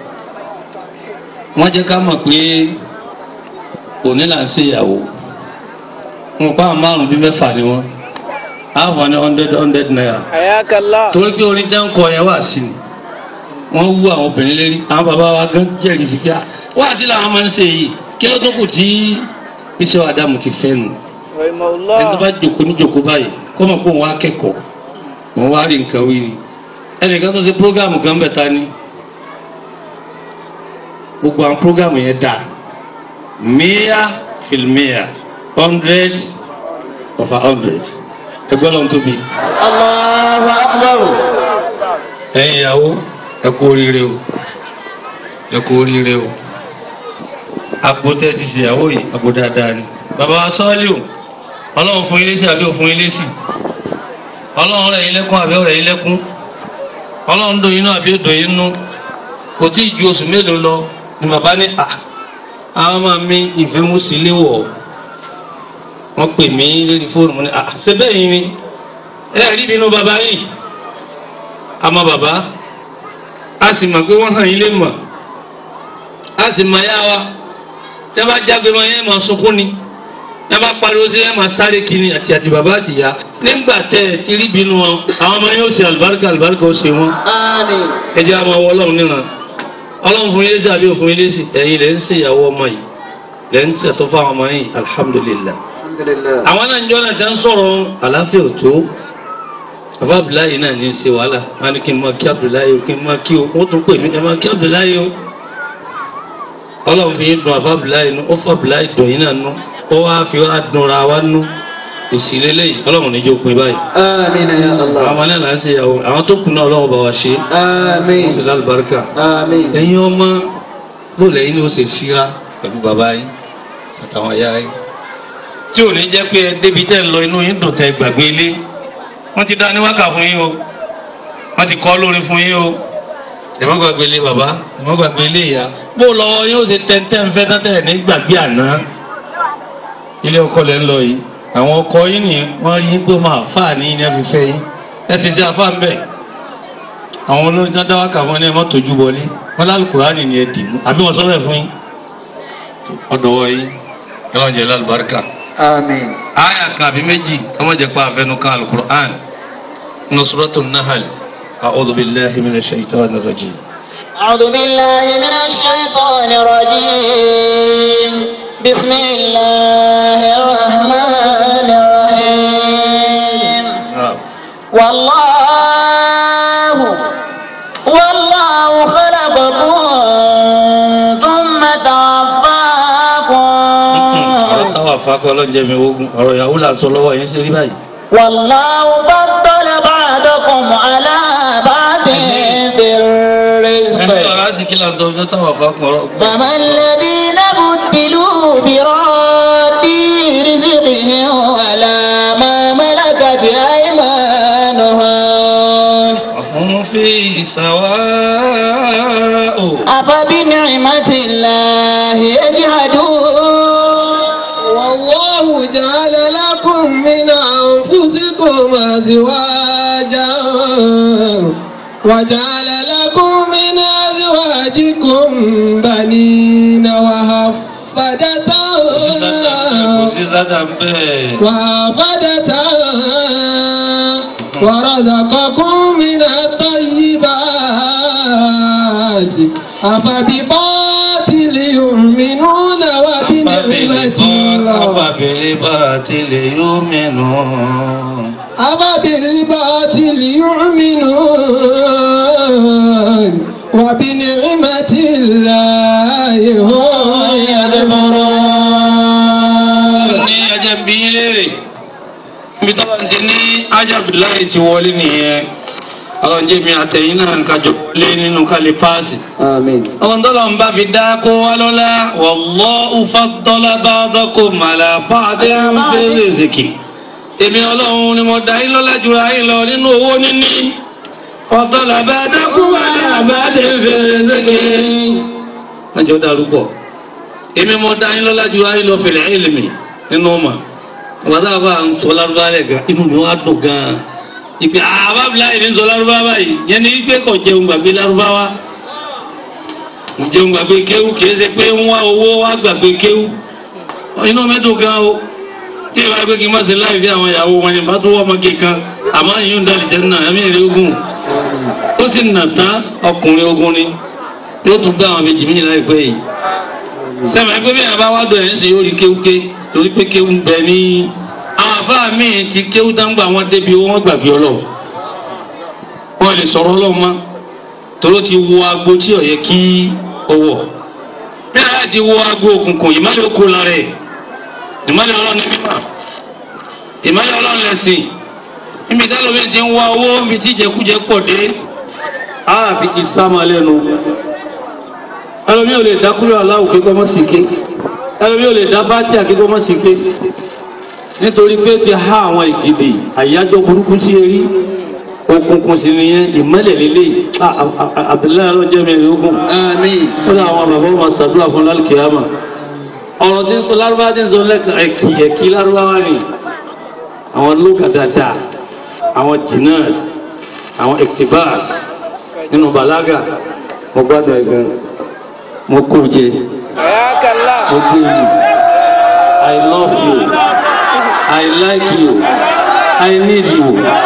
Speaker 4: wọ́n jẹ́ ká mọ̀ pé òní là ń ṣèyàwó wọn pa àwọn márùn bí mẹ́fà ni wọ́n á fọ ní hundred hundred naira
Speaker 3: Ayakallah.
Speaker 4: torí pé orin jẹ́ ń kọ yẹn wà sí ni wọ́n wú àwọn obìnrin lérí àwọn bàbá wa gán jẹ́rìí sí pé wá sí làwọn máa ń ṣe yìí kí ló tó kù tí iṣẹ́ wa dààmú ti fẹ́ nù ẹni tó bá jòkó ní jòkó báyìí kó mọ̀ pé òun wá kẹ́kọ̀ọ́ òun wá rí nǹkan wí ni ẹnìkan tó ṣe prógámù kan bẹ̀ ta ni gbogbo àwọn prógámù yẹn dà mia filmia hundred of a hundred ẹgbẹ́ lọ́n tóbi
Speaker 1: Allahu akbar.
Speaker 4: ẹ̀yin ìyàwó ẹ kú oríire o ẹ kú oríire o àgbo tẹ́ ti ṣe ìyàwó yìí àgbo dáadáa ni bàbá wa sọ́ọ́lì o ọlọ́run fún ilé sí àbí òfún ilé sí ọlọ́run rẹ̀ yín lẹ́kún àbí ọ̀rẹ́ yín lẹ́kún ọlọ́run dùn yín nú àbí òdùn yín nú kò tí ì ju oṣù mélòó lọ ni bàbá ní à àwọn ọmọ mi ìfẹ́ mú sí ilé wọ̀ wọ́n pè mí lórí fóònù mo ní à ṣe bẹ́ẹ̀ yín ni ẹ rí nínú bàbá yìí àmọ́ bàbá a sì mọ̀ pé wọ́n hàn yín lé mọ̀ a sì mọ̀ yá wa tẹ́ bá jágbe mọ́ yẹn mọ̀ sunkún ni tẹ́ bá pariwo sí yẹn mọ̀ sáré kiri àti àti bàbá àti ìyá nígbà tẹ́ ẹ ti rí bínú wọn àwọn ọmọ yẹn ó ṣe àlùbáríkà àlùbáríkà ó ṣe wọn
Speaker 1: Àmín.
Speaker 4: ẹ jẹ́ àwọn ọwọ́ ọlọ́run níran ọlọ́run fún yín lésì àbí òfin yín lésì ẹ̀yin lẹ́ ń ṣe ìyàwó ọmọ yìí lẹ́ ń ṣètò fún àwọn ọmọ yìí alhamdulillah
Speaker 1: Alhamdulillah.
Speaker 4: àwọn náà ń jọ́ náà tẹ́ ń sọ̀rọ̀ àláfíà òtó àfa abdullahi náà ní í ṣe wàhálà wọn ni kí n máa kí abdullahi o kí n máa kí o wọn tún pè mí ẹ máa kí abdullahi o ọlọ́run fi yín dùn àfa abdullahi nù ó fọ abdullahi dùn yín náà nù ó wá fi wá dùnra wa nù èsì lélẹ́yìí ọlọ́run níjó pin báyìí
Speaker 1: Àmín ya
Speaker 4: àwọn
Speaker 1: Allah.
Speaker 4: ọmọ náà là ń ṣe ìyàwó àwọn tó kù náà ọlọ́run bá wa ṣe
Speaker 1: Àmín.
Speaker 4: wọ́n sì lálùbáríkà
Speaker 1: Àmín.
Speaker 4: ẹ̀yin ọmọ bó lẹ́yìn ni ó ṣe síra pẹ̀lú bàbá yín àtàwọn ìyá yín tí ò ní jẹ́ pé ẹ débi tẹ́ ń lọ inú yín dùn tẹ́ gbàgbé ilé wọ́n ti dá ní wákà fún yín o wọ́n ti kọ́ lórí fún yín o ẹ má gbàgbé ilé bàbá ẹ má gbàgbé ilé ìyá bó lọ́wọ́ yín ó ṣe tẹ́ntẹ́ ń fẹ́ tẹ́tẹ́ ní gbàgbé àná ilé ọkọ lẹ́ ń lọ yìí àwọn ọkọ yín ni wọ́n rí yín pé máa fà ní ní ẹ fi fẹ́ yín ẹ sì ṣe afá ń bẹ̀ àwọn olórin tó dá wákà fún ẹ ní ẹ má tójú wọlé wọn lálùkùránì ni ẹ dì mú àbí wọn sọ bẹ́ẹ̀ fún yín ọ̀dọ̀ yín ẹ lọ́n jẹ́ lálùbáríkà
Speaker 1: Àmín.
Speaker 4: aya kan àbí méjì kọ́mọ jẹ́ pa àfẹnu kan alukur'an nusratu nahal a'udhu billahi minash shaitani rajim.
Speaker 1: أعوذ بالله من الشيطان الرجيم بسم الله الرحمن الرحيم والله والله خلقكم ثم توفاكم
Speaker 4: ọ̀rọ̀ táwọn afákọ́ ọlọ́njẹ́ mi ogun ọ̀rọ̀ ìyàwó là ń sọ lọ́wọ́ yẹn ṣe rí báyìí.
Speaker 1: والله فضل بعضكم على بعض في
Speaker 4: ẹni
Speaker 1: الرزق
Speaker 4: ọ̀rọ̀ àsìkí là ń sọ fún táwọn afákọ́ ọ̀rọ̀.
Speaker 1: فما الذين بدلوا براد رزقهم على ما ملكت أيمانهم
Speaker 4: ọ̀hún fi sawa'u.
Speaker 1: أفبنعمة الله يجحدون
Speaker 5: والله جعل لكم من أنفسكم أزواجا وجعل لكم من أزواجكم بنين وحفدة
Speaker 4: kò sí sádà ń bẹ́ẹ̀.
Speaker 5: وحفدة ورزقكم من الطيبات أفبباطل يؤمنون وبنعمة الله
Speaker 4: بالباطل يؤمنون
Speaker 5: أفبالباطل يؤمنون وبنعمة الله هم يكفرون
Speaker 4: ní ajá ń bí yín léèrè níbi tọ́lá ti ní ajá abdullahi ti wọlé nìyẹn ọlọ́run jẹ́ mi àtẹ̀yìn náà ń kájọ lé nínú kálí páàsì.
Speaker 5: آمين
Speaker 4: ọmọ tọ́lá ń bá fi dá kó wá lọ́lá wallahu faddala ba'dakum ala ba'din fil rizqi. èmi ọlọ́run ni mo dá yín lọ́lá jùlọ yín lọ nínú owó níní. faddala ba'dakum ala ba'din fil rizqi. májọ darúgbọ èmi mo dá yín lọ́lá jùlọ yín lọ fil ilmi nínú ọmọ wàtá bá ń sọ lárúbá rẹ gan inú mi wá dùn gan ìpè àbábílá yìí ń sọ lárúbá báyìí yẹn ní pé kò jẹun gbàgbé lárúbá wa kò jẹun gbàgbé kéwú kìí ṣe pé ń wá owó wá gbàgbé kéwú inú mi dùn gan o kí ìwà pé kí n má ṣe láì fi àwọn ìyàwó wọn ni bá tó wọ́n ọmọge kan àmọ́ ìyún dàlí jẹ́ náà ẹ̀mí ìrẹ́ ogun ó sì nà tán ọkùnrin ogun ni yóò tún gbé àwọn méjì míì láìpẹ́ yìí sẹ́mi ẹgbẹ́ bí àbá wá dọ̀ ẹ̀ ń ṣe yóò rí kéwúké torí pé kéwú ń bẹ ní àwọn afáà míì ti kéwú dáńgbà wọn débi wọn gbàgbé ọlọ́run wọn lè sọ̀rọ̀ ọlọ́run mọ́ torí ó ti wo agbo tí ó yẹ kí ó wọ̀ bí àyà ti wo agbo òkùnkùn ìmọ̀lẹ̀ oko lára ẹ̀ ìmọ̀lẹ̀ ọlọ́run ní mímọ́ ìmọ̀lẹ̀ ọlọ́run lẹ̀sìn níbi tẹ́lómi ti ń wá owó níbi tí ìjẹkújẹ pọ̀ dé ààfi ti sá máa lẹ́nu ẹlòmí ò lè dá kúrò aláwò kíkọ́ mọ́ sí ké ẹlòmí ò lè dá fátíà kíkọ́ mọ́ sí ké nítorí pé ó ti há àwọn ìgìdì àyájọ́ burúkú sí erí òkùnkùn sí nìyẹn ìmọ́lẹ̀ lélẹ̀ Abdullahi alọ́jẹ́ mi ogun
Speaker 5: آمين
Speaker 4: ó ní àwọn bàbá ọmọ sàdúrà fún lálùkìyàmà ọ̀rọ̀ tí ń sọ lárúbá tí ń sọ lẹ́kàn ẹ̀kì ẹ̀kì lárúbáwá ni àwọn lókà dáadáa àwọn jinas àwọn ektibas nínú balaga mo gbádùn ẹ̀ gan mo kó jẹ mo gbé yìí I love you I like you I need you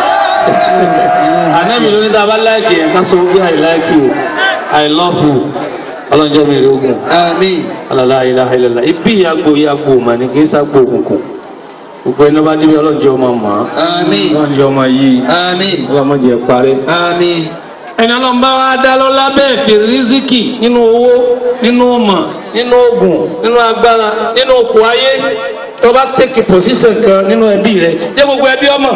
Speaker 4: ànábì ló ní tá a bá láìkì ẹ̀ ká sọ pé I like you I love you ọlọ́njẹ́ mi rí ogun
Speaker 5: آمين
Speaker 4: alala ilaha illallah ibi ìyàgbó ìyàgbó mà ní kì í sàgbó òkùnkùn gbogbo ẹni bá débi ọlọ́njẹ́ ọmọ mọ́
Speaker 5: آمين
Speaker 4: ọlọ́njẹ́ ọmọ yìí
Speaker 5: آمين
Speaker 4: ọlọ́mọdé parẹ́.
Speaker 5: آمين
Speaker 4: ẹni ọlọ́run bá wá dá lọ́lá bẹ́ẹ̀ fi rísíkì nínú owó nínú ọmọ nínú oògùn nínú agbára nínú òkú ayé tó bá tẹ̀kì pòsíṣàn kan nínú ẹbí rẹ jẹ́ gbogbo ẹbí ọmọ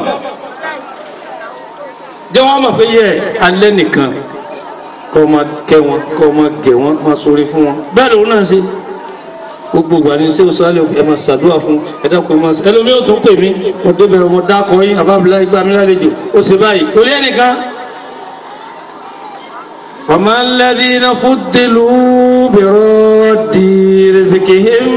Speaker 4: jẹ́ wọ́n mọ̀ pé yes alẹ́ nìkan kọ́ ọmọ kẹ́ wọn kọ́ ọmọ gẹ̀ wọn máa sórí fún wọn bẹ́ẹ̀ lòun náà ṣe gbogbo ìgbà ní ṣé o sáré ẹ máa ṣàdúrà fún ẹ dákun ẹ máa ṣe ẹlòmíì ò tún pè mí mo débẹ̀ ọmọ dákọ̀ yín àfáàbílá ìgbà mi lálejò ó ṣe báyìí kò rí ẹnìkan. وما الذين فضلوا برد رزقهم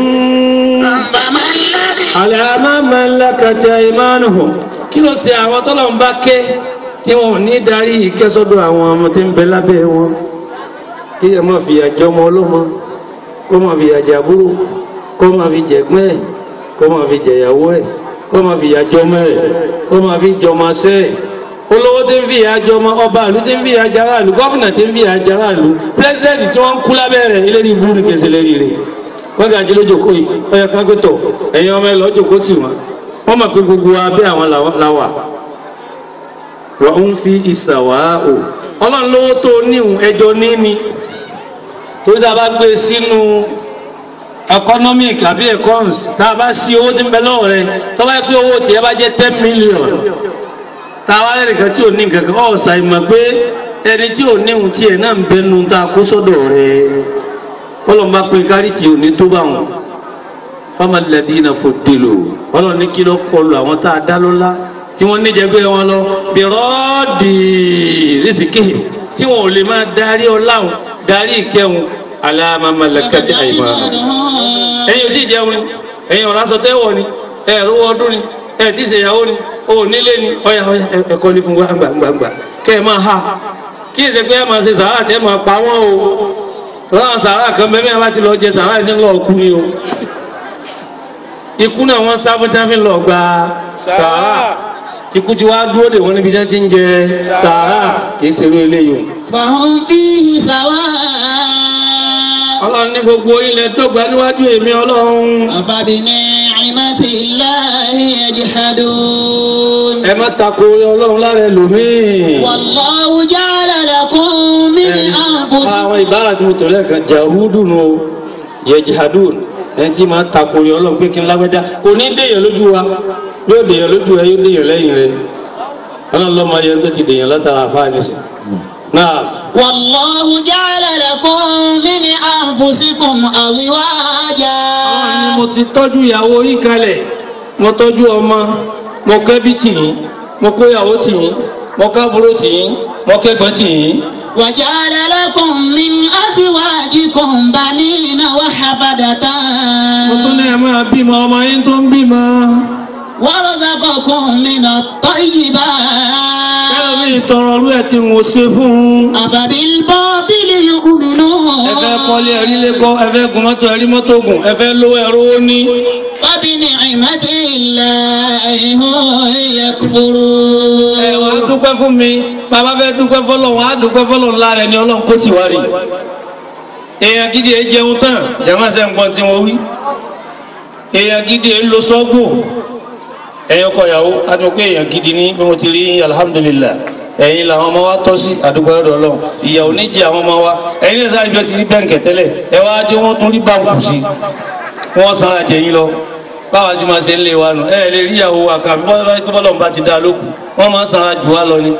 Speaker 4: على ما ملكت أيمانهم kí ló ṣe àwọn tọ́lọ̀ ń bá ké tí wọn ò ní darí ìkẹ́sọ́dọ̀ àwọn ọmọ tí ń bẹ lábẹ́ wọn kí ẹ máa fi àjọ ọmọ ọlọ́mọ kó máa fi àjà àbúrò kó máa fi jẹ̀gbọ́n ẹ̀ kó máa fi jẹ̀yàwó ẹ̀ kó máa fi àjọ ọmọ ẹ̀ kó máa fi jọmọ sẹ́ ẹ̀ olówó tí ń fi àjọ ọmọ ọba ìlú tí ń fi àjà aráàlú gómìnà tí ń fi àjà aráàlú pírẹsidẹ́ǹtì tí wọ́n ń kú lábẹ́ rẹ̀ eléyìí ibú ni kèsì lérí rẹ̀ wọ́n ga jí lójó kóyì ọyọ kágbétọ̀ ẹ̀yin ọmọ ẹ lọ́jọ́ kó tì wọ́n wọ́n mọ̀ pé gbogbo abẹ́ àwọn làwà wọ́n ń fi ìsàwá o ọlọ́run lówó tó níhun ẹjọ́ níní torí tá a bá gbé sínú economic àbí econs tá a bá sí owó tí ń bẹ lọ́wọ́ rẹ tó bá yẹ pé owó tiẹ̀ bá jẹ́ ten million tá a wá lẹ́nu kan tí ò ní nǹkan kan ọ̀ ṣàìmọ̀ pé ẹni tí ò níhun tiẹ̀ náà ń bẹnu tá a kó sọ́dọ̀ rẹ ọlọ́run bá pín kárí tí ò ní tó bá wọn famalẹ́dínà fòdìlò ọlọ́run ní kí ló kọlu àwọn tá a dá lọ́lá tí wọ́n níjẹ̀gbẹ́ wọn lọ bí rọ́ọ̀dì rìsíkì tí wọn ò lè máa darí ọláhùn darí ìkẹhùn aláàmàmàlẹ́kẹ́tì àìmọ́ ẹ̀yin ò tí ì jẹun ni ẹ̀yin ọ̀rá sọ tẹ́wọ̀ ni ẹ̀ rówó ọdún ni ẹ̀ tí ì ṣèyàwó ni o ò nílé ni ọ̀yà ọ̀yà ẹ̀kọ́ ní fún gbàngbàngbà kẹ́ ẹ̀ máa ha kí ẹ̀ ṣe pé ẹ̀ máa ṣe sàárà tẹ́ máa pa wọ́n o lọ́wọ́ sàárà kan bẹ́ẹ̀ bá ti lọ jẹ sàárà ẹ̀ sì ń lọ kú ni o ikú náà wọ́n sá fún tí wọ́n fi lọ gba sàárà ikú tí wàá dúró dè wọ́n níbi tí wọ́n ti ń jẹ sàárà kì í ṣerú eléyìí o.
Speaker 1: فهم فيه سواء
Speaker 4: ọlọ́run ní gbogbo ilẹ̀ dọ́gba níwájú èmi ọlọ́run.
Speaker 1: أفبنعمة بنعمة الله يجحدون
Speaker 4: ẹ má tako ọlọ́run lára ẹlòmíì.
Speaker 1: والله جعل لكم من
Speaker 4: àwọn
Speaker 1: أنفسكم
Speaker 4: ìbára tí mo tọ̀ lẹ́ẹ̀kan jahudu nù o yejihadun ẹni tí máa tako rẹ ọlọ́run pé kí n lágbájá kò ní dèèyàn lójú wa yóò dèèyàn lójú rẹ yóò dèèyàn lẹ́yìn rẹ ọlọ́run lọ́mọ ayé tó ti dèèyàn látara àfáà nísìn. náà
Speaker 1: والله جعل لكم من أنفسكم أزواجا
Speaker 4: àwọn ni mo ti tọ́jú ìyàwó yìí kalẹ̀ mo tọ́jú ọmọ mo kẹ́bí tì yín mo kó ìyàwó tì yín mo kábúrò tì yín mo kẹ́gbọ́n tì yín.
Speaker 1: وجعل لكم من أزواجكم بنين وحفدة
Speaker 4: mo tún ní ẹ máa bímọ ọmọ yín tó ń bímọ.
Speaker 1: ورزقكم من الطيبات
Speaker 4: kẹ́lọ́ mi tọrọ ọlú ẹ̀ tí mo ṣe fún un.
Speaker 1: أفبالباطل يؤمنون
Speaker 4: ẹ fẹ́ kọ́lé ẹ̀rí lẹ́kọ́ ẹ fẹ́ gun mọ́tò ẹ̀rí mọ́tò gùn ẹ fẹ́ lówó ẹ̀rọ ó ní.
Speaker 1: وبنعمة الله هم
Speaker 4: ẹ
Speaker 1: يكفرون
Speaker 4: wàá dúpẹ́ fún mi bàbá fẹ́ dúpẹ́ fọlọ́ wọn á dúpẹ́ fọlọ́ ńlá rẹ̀ ni ọlọ́run kó tì wá rí. èèyàn gidi ẹ jẹun tán jàmá sẹ́ ń gbọ́n tí wọ́n wí. èèyàn gidi ẹ lo sọ́gbò ẹ̀yin ọkọ ìyàwó a ti mọ̀ pé èèyàn gidi ní bí mo ti rí alhamdulillah ẹ̀yin làwọn ọmọ wa tọ́ sí àdúgbò ọ̀dọ̀ ọlọ́run ìyàwó ní jẹ́ àwọn ọmọ wa ẹ̀yin lè sáré bí wọ́n ti rí bẹ́ǹkẹ̀ tẹ́lẹ̀ ẹ wá dé wọ́n tún rí báńkù sí wọ́n sára jẹ yín lọ báwa ti máa ṣe ń lé wa nù ẹ lè rí ìyàwó àkàbí bọ́lá tó bọ́lọ̀ bá ti dá lókun wọ́n máa ń sára jù wá lọ ni.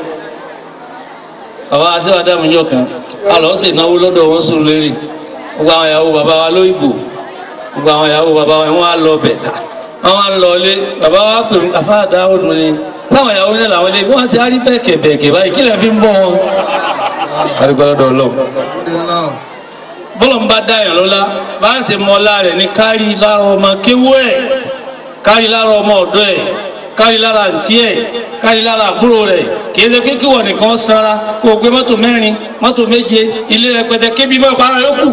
Speaker 4: bàbá aṣèwádàá mi yọ̀ kan a lọ sí ìnáwó lọ́dọ̀ wọn sùn lérè gbogbo àwọn ìyàwó bàbá wa lóyìnbó gbogbo àwọn ìyàwó bàbá wa wọn á lọ bẹ̀ àwọn á lọ ilé bàbá wa pè mí àfáàdá ọdún ni táwọn ìyàwó ní làwọn ilé wọn ti á rí bẹ́ẹ̀kẹ̀ bẹ́ẹ̀kẹ̀ báyìí kí lè fi ń bọ́ wọn. àdúgbò lọ́dọ̀ ọlọ́run bọ́lọ̀ ń bá dáyàn lọ́lá bá ń ṣe mọ́lá rẹ̀ ní kárí lára ọmọ kéwú ẹ̀ kárí lára ọmọ ọ̀dọ́ ẹ̀ kárí lára àǹtí ẹ̀ kárí lára àbúrò rẹ̀ kìí ṣe pé kíwọ̀ nìkan sanra kó o gbé mọ́tò mẹ́rin mọ́tò méje ilé rẹpẹtẹ kébí mọ́ ìpara yókù.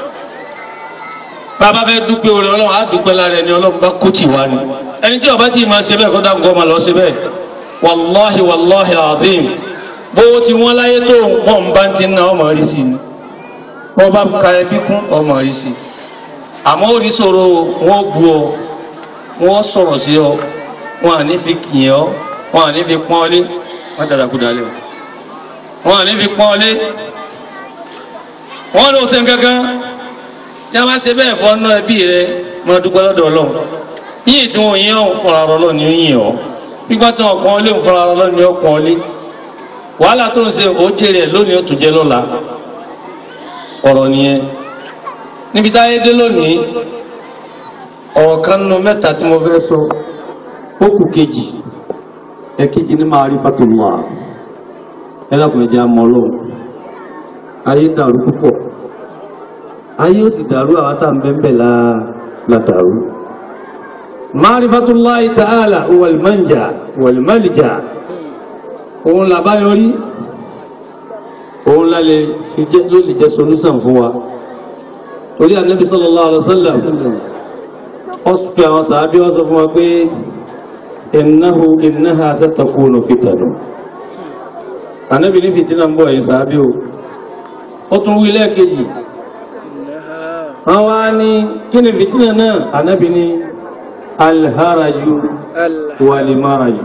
Speaker 4: bàbá fẹ́ dúpẹ́ orí ọlọ́run á dúpẹ́ lára ẹni ọlọ́run bá kó tì wá ni ẹni tí ó bá tí ì máa ṣe bẹ́ẹ̀ kó dáhùn kó máa lọ ṣe bẹ́ẹ̀ wàláhi wàláhi azim bówó ti wọ́n láyé tó wọ́n bá ti ná ọmọ rí sí ni wọ́n bá ka ẹbí kún ọmọ rí sí àmọ́ orí sọ̀rọ̀ wọ́n bu ọ wọ́n sọ̀rọ̀ sí ọ wọn à ní fi yìn ọ wọn à ní fi pọ́n ọ lé wọ́n dàda kú dalẹ̀ o wọn à ní fi pọ́n ọ lé wọ́n lọ sẹ́n kankan tí a bá ṣe bẹ́ẹ̀ fọ́ ná ẹbí rẹ mọ dúpẹ́ lọ́dọ̀ ọlọ́run yíyìn tí wọ́n yìn ọ́ fúnra ọlọ́run ni ó yìn ọ́ gbígbá tí wọ́n pọ́n ọ lé fúnra ọlọ́run ni ó pọ́n ọ lé wàhálà tó ń ṣe òjèrè lónìí ó tún jẹ lọ́la ọ̀rọ̀ nìyẹn níbi táyé dé lónìí ọ̀rọ̀ kan nínú mẹ́ta tí mo fẹ́ sọ ó kù kejì ẹ̀kejì ní ma'rifatullah ẹlẹ́kùnrin jẹ́ àmọ́ ọlọ́run ayé dàrú púpọ̀ ayé ó sì dàrú àwọn tá à ń bẹ́ẹ̀ la la dàrú. ma'rifatullahi ta'ala wal manja wal malja òun làbáyọrí òun lálẹ́ fi jẹ́ ló lè jẹ́ solúsàn fún wa torí ànábi sallallahu alaihi wasallam ó pe àwọn sàábí wọ́n sọ fún wa pé innahu innaha satakunu fitanu ànábi ní fìtínà ń bọ̀ yìí sàábí o ó tún wí lẹ́ẹ̀kejì wọ́n wá ní kí ni fìtínà náà ànábi ní alharaju walimaraju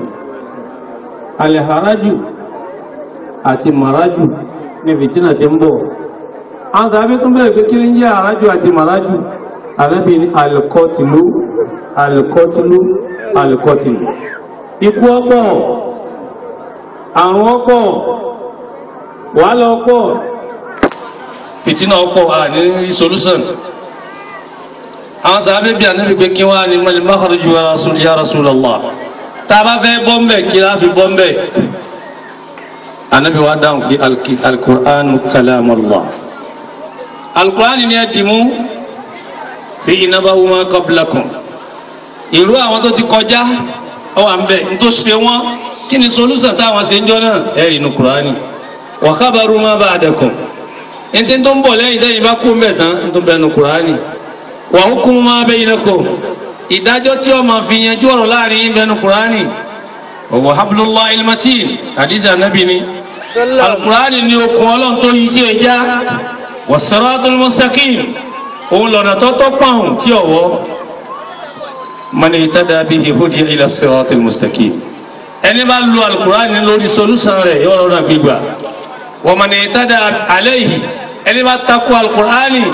Speaker 4: alharaju àti maraju ní fìtínà tí ń bọ̀. àwọn sàbí tún bẹ̀rẹ̀ pé kí ní jẹ́ àrájù àti màrájù àrẹ́bí ní alkọtìlú alkọtìlú alkọtìlú. ikú ọ̀pọ̀ àrùn ọ̀pọ̀ wàhálà ọ̀pọ̀ fìtínà ọ̀pọ̀ à ní solution. àwọn sàbí bí ànábì pé kí wọ́n á ní mọ́lẹ̀ makhraju ya Rasulullah tá a bá fẹ́ bọ́m̀bẹ̀ kí láfi bọ́m̀bẹ̀ anabi wa dáhùn kí alkur'an kalamullah alkur'an ni ẹ dìmú fi inabawu ma qablakum ìlú àwọn tó ti kọjá ọ wà ń bẹ n tó ṣe wọn kí ni solúsàn táwọn ṣe ń jọ náà ẹ rí inú kur'ani wa khabaru ma ba'dakum n tí tó ń bọ̀ lẹ́yìn lẹ́yìn bá kú ń bẹ̀ tán n tó bẹ̀ nu kur'ani wa hukmu ma bainakum ìdájọ́ tí ó máa fi yanjú ọ̀rọ̀ láàrin yín bẹ̀ nu kur'ani wa hablullahi almatin hadith anabi ni alukurani ni okun ọlọ́run tó yí tí ẹ já wasiratul mustaqim òun lọ́nà tó tọ́ pààrùn tí ọ̀wọ́ man ihtada bihi hudiya ila siratil mustaqim ẹni bá lu alukurani lórí solúsàn rẹ̀ yóò rọra gbígbà wa man ihtada alayhi ẹni bá takò alukurani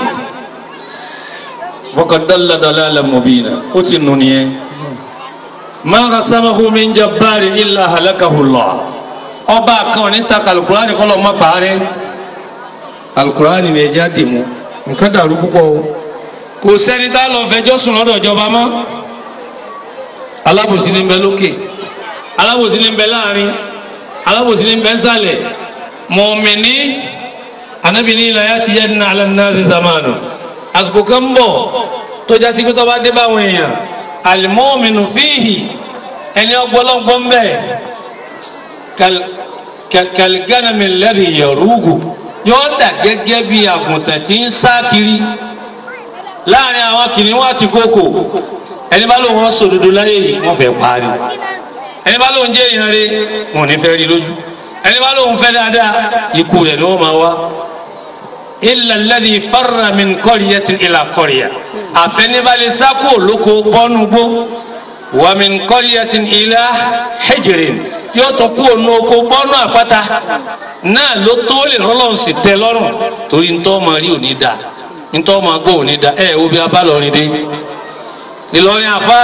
Speaker 4: faqad dalla dalalan mubina ó ti nù nìyẹn ma rasamahu min jabbarin illa halakahu Allah ọba kan ní takò alukurani kọlọ ma parí alukurani ni ẹja dì mú nǹkan dàrú púpọ̀ o kò sẹ́ni tá lọ fẹjọ́ sùn lọ́dọ̀ ìjọba mọ́ alábòsí ní bẹ lókè alábòsí ní bẹ láàrin alábòsí ní bẹ nsàlẹ̀ mọ̀mìnì anabi ní ilà yàtí yẹn ní alẹ́ náà ṣe sàmánu àsìkò kan bọ̀ tó jásí pé tó bá dé báwọn èèyàn alimọ́mìnù fíhì ẹni ọgbọ́lọ́gbọ́ ń bẹ̀ kàlgánàmì lẹ́rì yẹ̀rúgù yóò dà gẹ́gẹ́ bí àgùntàn tí ń sá kiri láàrin àwọn kìnìún àti kókò ẹni bá lóun wọn sòdodo láyé yìí wọn fẹ́ parí ẹni bá lóun jẹ́ èèyàn rẹ̀ wọn ò ní fẹ́ rí lójú ẹni bá lóun fẹ́ dáadáa ikú rẹ̀ ni wọ́n máa wá illa alladhi farra min qaryatin ila qarya àfẹnibalẹ̀ sákò lóko bọ́nugbó wa min qaryatin ila hijrin yóò tún kú ònú oko bọ́nú àpáta náà ló tó lè lọ́lọ́run sì tẹ́ lọ́rùn torí ntọ́ ọmọ rí òní dà ntọ́ ọmọ gbọ́ òní dà ẹ̀ wo bí a bá lọ́rin dé Ìlọrin àfáà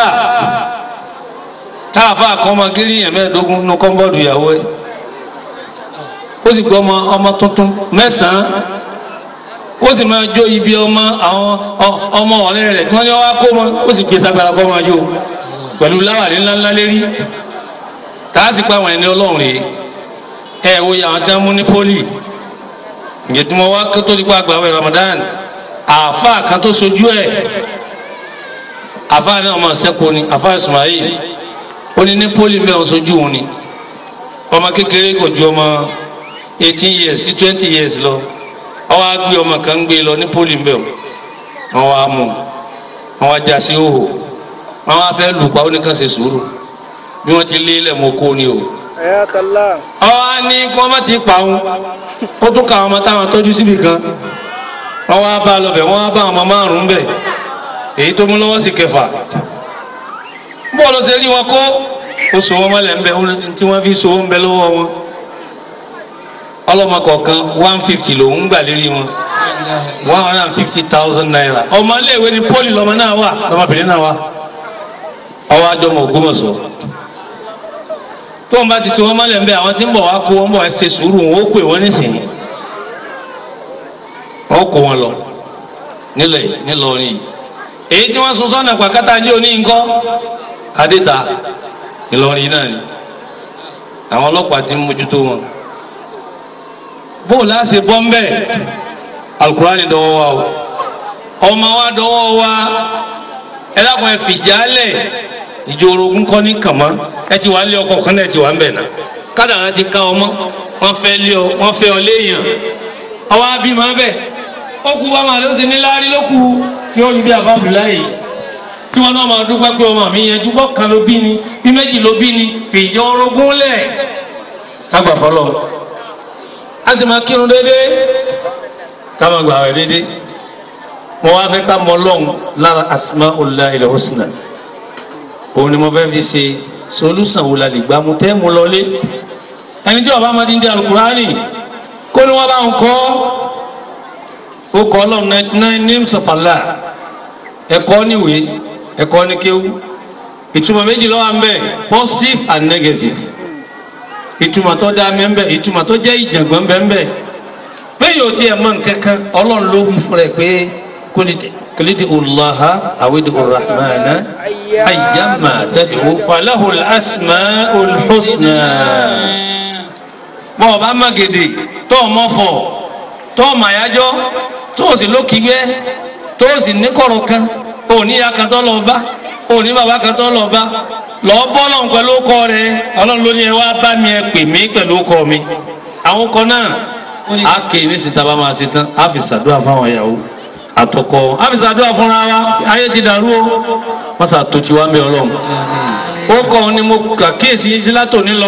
Speaker 4: tá àfáà kan ọmọ gírí yẹn mẹ́ẹ̀ẹ́dógún nínú kọ́ńbọ́ọ̀dù ìyàwó ẹ̀ ó sì gbọ́ ọmọ ọmọ tuntun mẹ́sàn-án ó sì máa jó ibi ọmọ àwọn ọmọ ọ̀rẹ́ rẹ̀ tí wọ́n ní wá kó mọ́ ó sì gbé sagbara kọ́ máa jó pẹ̀lú láwàní ńláńlá lérí tààsì pa àwọn ẹni ọlọ́run rèé ẹ wo àwọn tí wọ́n mú ní pólì ìgbẹ́tùmọ̀ wá kó tó nípa àgbàwẹ̀ Ramadan àáfàá kan tó sojú ẹ̀ àáfàá náà ọmọ sẹ́kọ̀ọ́ ni àáfàá Ismail ó ní ní pólì mẹ́wọ̀n sojú òun ni ọmọ kékeré kò ju ọmọ eighteen years sí twenty years lọ wọ́n wá gbé ọmọ kan gbé lọ ní pólì mbẹ́ wọ́n wá mú wọ́n wá já sí òhò wọ́n wá fẹ́ lù pa ó ní kàn ṣe sùúrù bí wọ́n ti lé ilẹ̀ mọ́ kó ni o.
Speaker 3: ẹ̀yà kàlá.
Speaker 4: ọwọ́ á ní kí wọ́n má ti pa òun ó tún ka àwọn ọmọ táwọn tọ́jú síbi kan wọ́n wá bá a lọ bẹ̀ wọ́n wá bá àwọn ọmọ márùn-ún bẹ̀ èyí tó mú lọ́wọ́ sí kẹfà bọ́ọ̀lù ṣe rí wọn kó ó so wọn mọ́lẹ̀ ń bẹ tí wọ́n fi so wọn bẹ lọ́wọ́ wọn ọlọ́mọ kọ̀ọ̀kan one fifty lòún gbà lérí wọn one hundred and fifty thousand naira ọmọ iléèwé ni pọ́lì lọ́mọ náà wà lọ́mọbìnrin náà wà ọwọ́ àjọmọ̀ Ògbómọ̀ṣọ́ tó ń bá ti so wọn mọ́lẹ̀ ń bẹ àwọn tí ń bọ̀ wá kó wọn bọ̀ ẹ ṣe sùúrù wọn ó pè wọ́n nísìnyí wọ́n kó wọn lọ nílẹ̀ nílọrin yìí èyí tí wọ́n sun sọ́nà pàkátà ní oní ńkọ́ adéta ìlọrin náà ni àwọn ọlọ́pàá ti ń mójútó wọn bó láṣẹ bọ́ ń bẹ̀ alukurani dọwọ́ wa o ọmọ wa dọwọ́ wa ẹ dákun ẹ fìjálẹ̀ ìjọ orogún kọ́ ní kàmá ẹ ti wà ń lé ọkọ̀ kan náà ẹ ti wà ń bẹ̀ náà kádàrá ti ká ọmọ wọn fẹ́ lé ọ wọn fẹ́ ọ léèyàn ọwọ́ abímọ bẹ́ẹ̀ ó kú wa máa ló ṣe ní láárí ló kú kí ó rí bí àbábù láyè tí wọn náà máa dúpẹ́ pé ọmọ mi yẹn dúpọ́ kan ló bí ni bí méjì ló bí ni fìjọ orogún lẹ̀ kágbà fọlọ́ a sì máa kírun déédéé ká máa gbà wẹ̀ déédéé mo wá fẹ́ ká mọ lọ́hùn lára asma'ullahil husna òun ni mo fẹ́ fi ṣe solúsàn wò la lè gbá mu tẹ́ mu lọlé ẹni tí ọba máa di ń di alukurani kó ni wọ́n bá ń kọ́ ó kọ́ ọlọ́run nine names of Allah ẹ̀kọ́ níwèé ẹ̀kọ́ ní kéwú ìtumọ̀ méjì ló wà ń bẹ positive and negative ìtumọ̀ tó dá mẹ́ńbẹ́ ìtumọ̀ tó jẹ́ ìjàngbọ̀n mẹ́ńbẹ́ pé yóò tiẹ̀ mọ̀ nkankan ọlọ́run ló wí fún rẹ̀ pé kìlídìí ọlọ́ha àwídìí ọ̀rahmana ayyama tad'u falahu al-asma'ul husna. bọ́ ọba magede tó o mọ̀fọ̀ tó o màyájọ́ tó o sì lókìgbẹ́ tó o sì ní kọ̀rọ̀ kan o ní ya kan tó lọ bá o ní bàbá kan tó lọ bá lọ bọ́ lọ́n pẹ̀lú ọkọ rẹ ọlọ́run ló ní ẹ wá bá mi ẹ pè mí pẹ̀lú ọkọ mi àwọn ọkọ náà a kè ní síta bá máa ṣe tán a fi ṣàdúrà fáwọn ìyàwó àtọkọ a fi ṣàdúrà fúnra wa ayé ti dàrú o wọ́n ṣàtò tiwa ń bẹ ọlọ́run ó kọ́ ni mo kà kíyèsí yín sí látòní lọ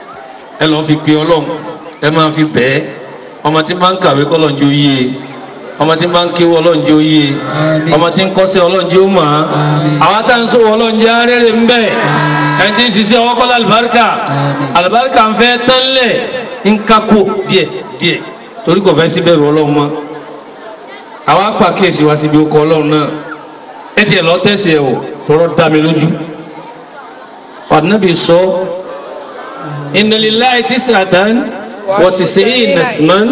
Speaker 4: ẹ lọ́ọ́ fi pe ọlọ́run ẹ máa fi bẹ́ẹ̀ ọmọ tí máa ń kàwé kọ́ lọ́njú yíye ọmọ tí ń bá ń kéwọ́ ọlọ́run jẹ́ oyè ọmọ tí ń kọ́sẹ́ ọlọ́run jẹ́ ó mọ̀ án àwọn tá ń sọ̀rọ̀ ọlọ́run jẹ́ arẹ́rẹ́ ń bẹ̀ ẹni tí ń ṣiṣẹ́ ọwọ́ kọ́lá àlùbáríkà àlùbáríkà ń fẹ́ tánlẹ̀ ń kákó díẹ̀ díẹ̀ torí kò fẹ́ síbẹ̀ rọ ọlọ́run mọ́ àwọn apàkíyèsí wa síbi okọ̀ ọlọ́run náà ẹ tiẹ̀ lọ tẹ̀sí ẹ̀ wò tọrọ dá mi lójú ọ̀nàbì sọ inna lillahi tis'atan wa tis'ina isman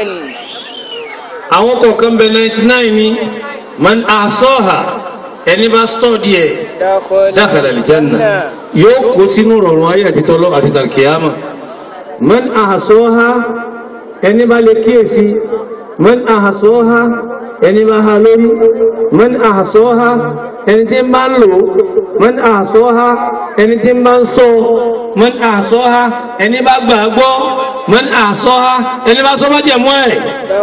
Speaker 4: àwọn kọ̀ọ̀kan bẹ ninety nine ni man ahsaha ẹni bá stọ́ọ̀dì ẹ̀ dakhala aljanna yóò kó sínú rọrùn ayé àti tọ́lọ́ àti tàlkìyàmà man ahsaha ẹni bá lè kíyèsí man ahsaha ẹni bá ha lórí man ahsaha ẹni tí ń bá ń lò man ahsaha ẹni tí ń bá ń sọ man ahsaha ẹni bá gbàgbọ́ man ahsaha ẹni bá sọ bá jẹ̀ mọ́ ẹ̀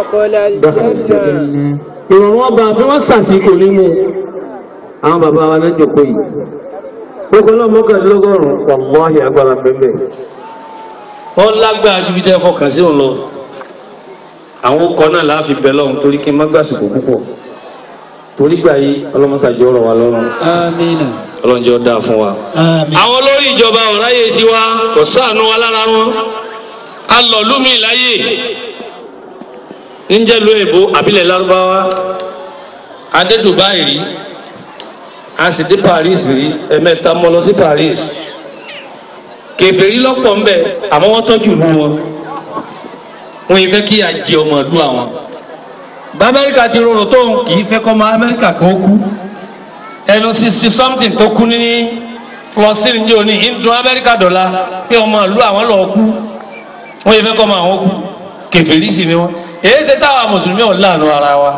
Speaker 4: ìrọ̀rùn ọba bí wọ́n sàṣìkò nínú àwọn bàbá wa náà jòkó yìí gbogbo náà mọ́kànlélọ́gọ́rùn-ún wàláhì agbára bẹ́ẹ̀ ó lágbára ju bí tẹ́ fọkàn sí òun lọ àwọn ọkọ̀ náà láàfin bẹ̀ lọ́hùn torí kí n má gbàsìkò púpọ̀ torí gbà yí ọlọ́mọsàjọ́ ọ̀rọ̀ wa lọ́rùn
Speaker 5: Amina.
Speaker 4: ọlọ́njọ́ dáa fún wa.
Speaker 5: Àmín.
Speaker 4: àwọn olórí ìjọba ọ̀ráyè sí wa kò sáànù wa lára wọn a lọ lómi láyè níjẹ́ lu èbó àbílẹ̀ lárúbáwá adé Dubai rí a sì dé Paris rí ẹ̀mẹ́ta mọ́ lọ sí Paris kèfèrí lọ́pọ̀ ńbẹ àmọ́ wọ́n tọ́jú ìlú wọn wọn yìí fẹ́ kí a jẹ ọmọ ìlú àwọn bá Amẹ́ríkà ti rọrùn tó kì í fẹ́ kọ́ ọmọ Amẹ́ríkà kan kú ẹnu sixty something tó kú ní flossin ní òní ìdùn Amẹ́ríkà dọ̀la pé ọmọ ìlú àwọn lọ́ọ́ kú wọ́n yìí fẹ́ kọ́ ọmọ àwọn kú kèfèrí sì ni wọ́n èyí ṣe táwa mùsùlùmí ọ̀ láàánú ara wa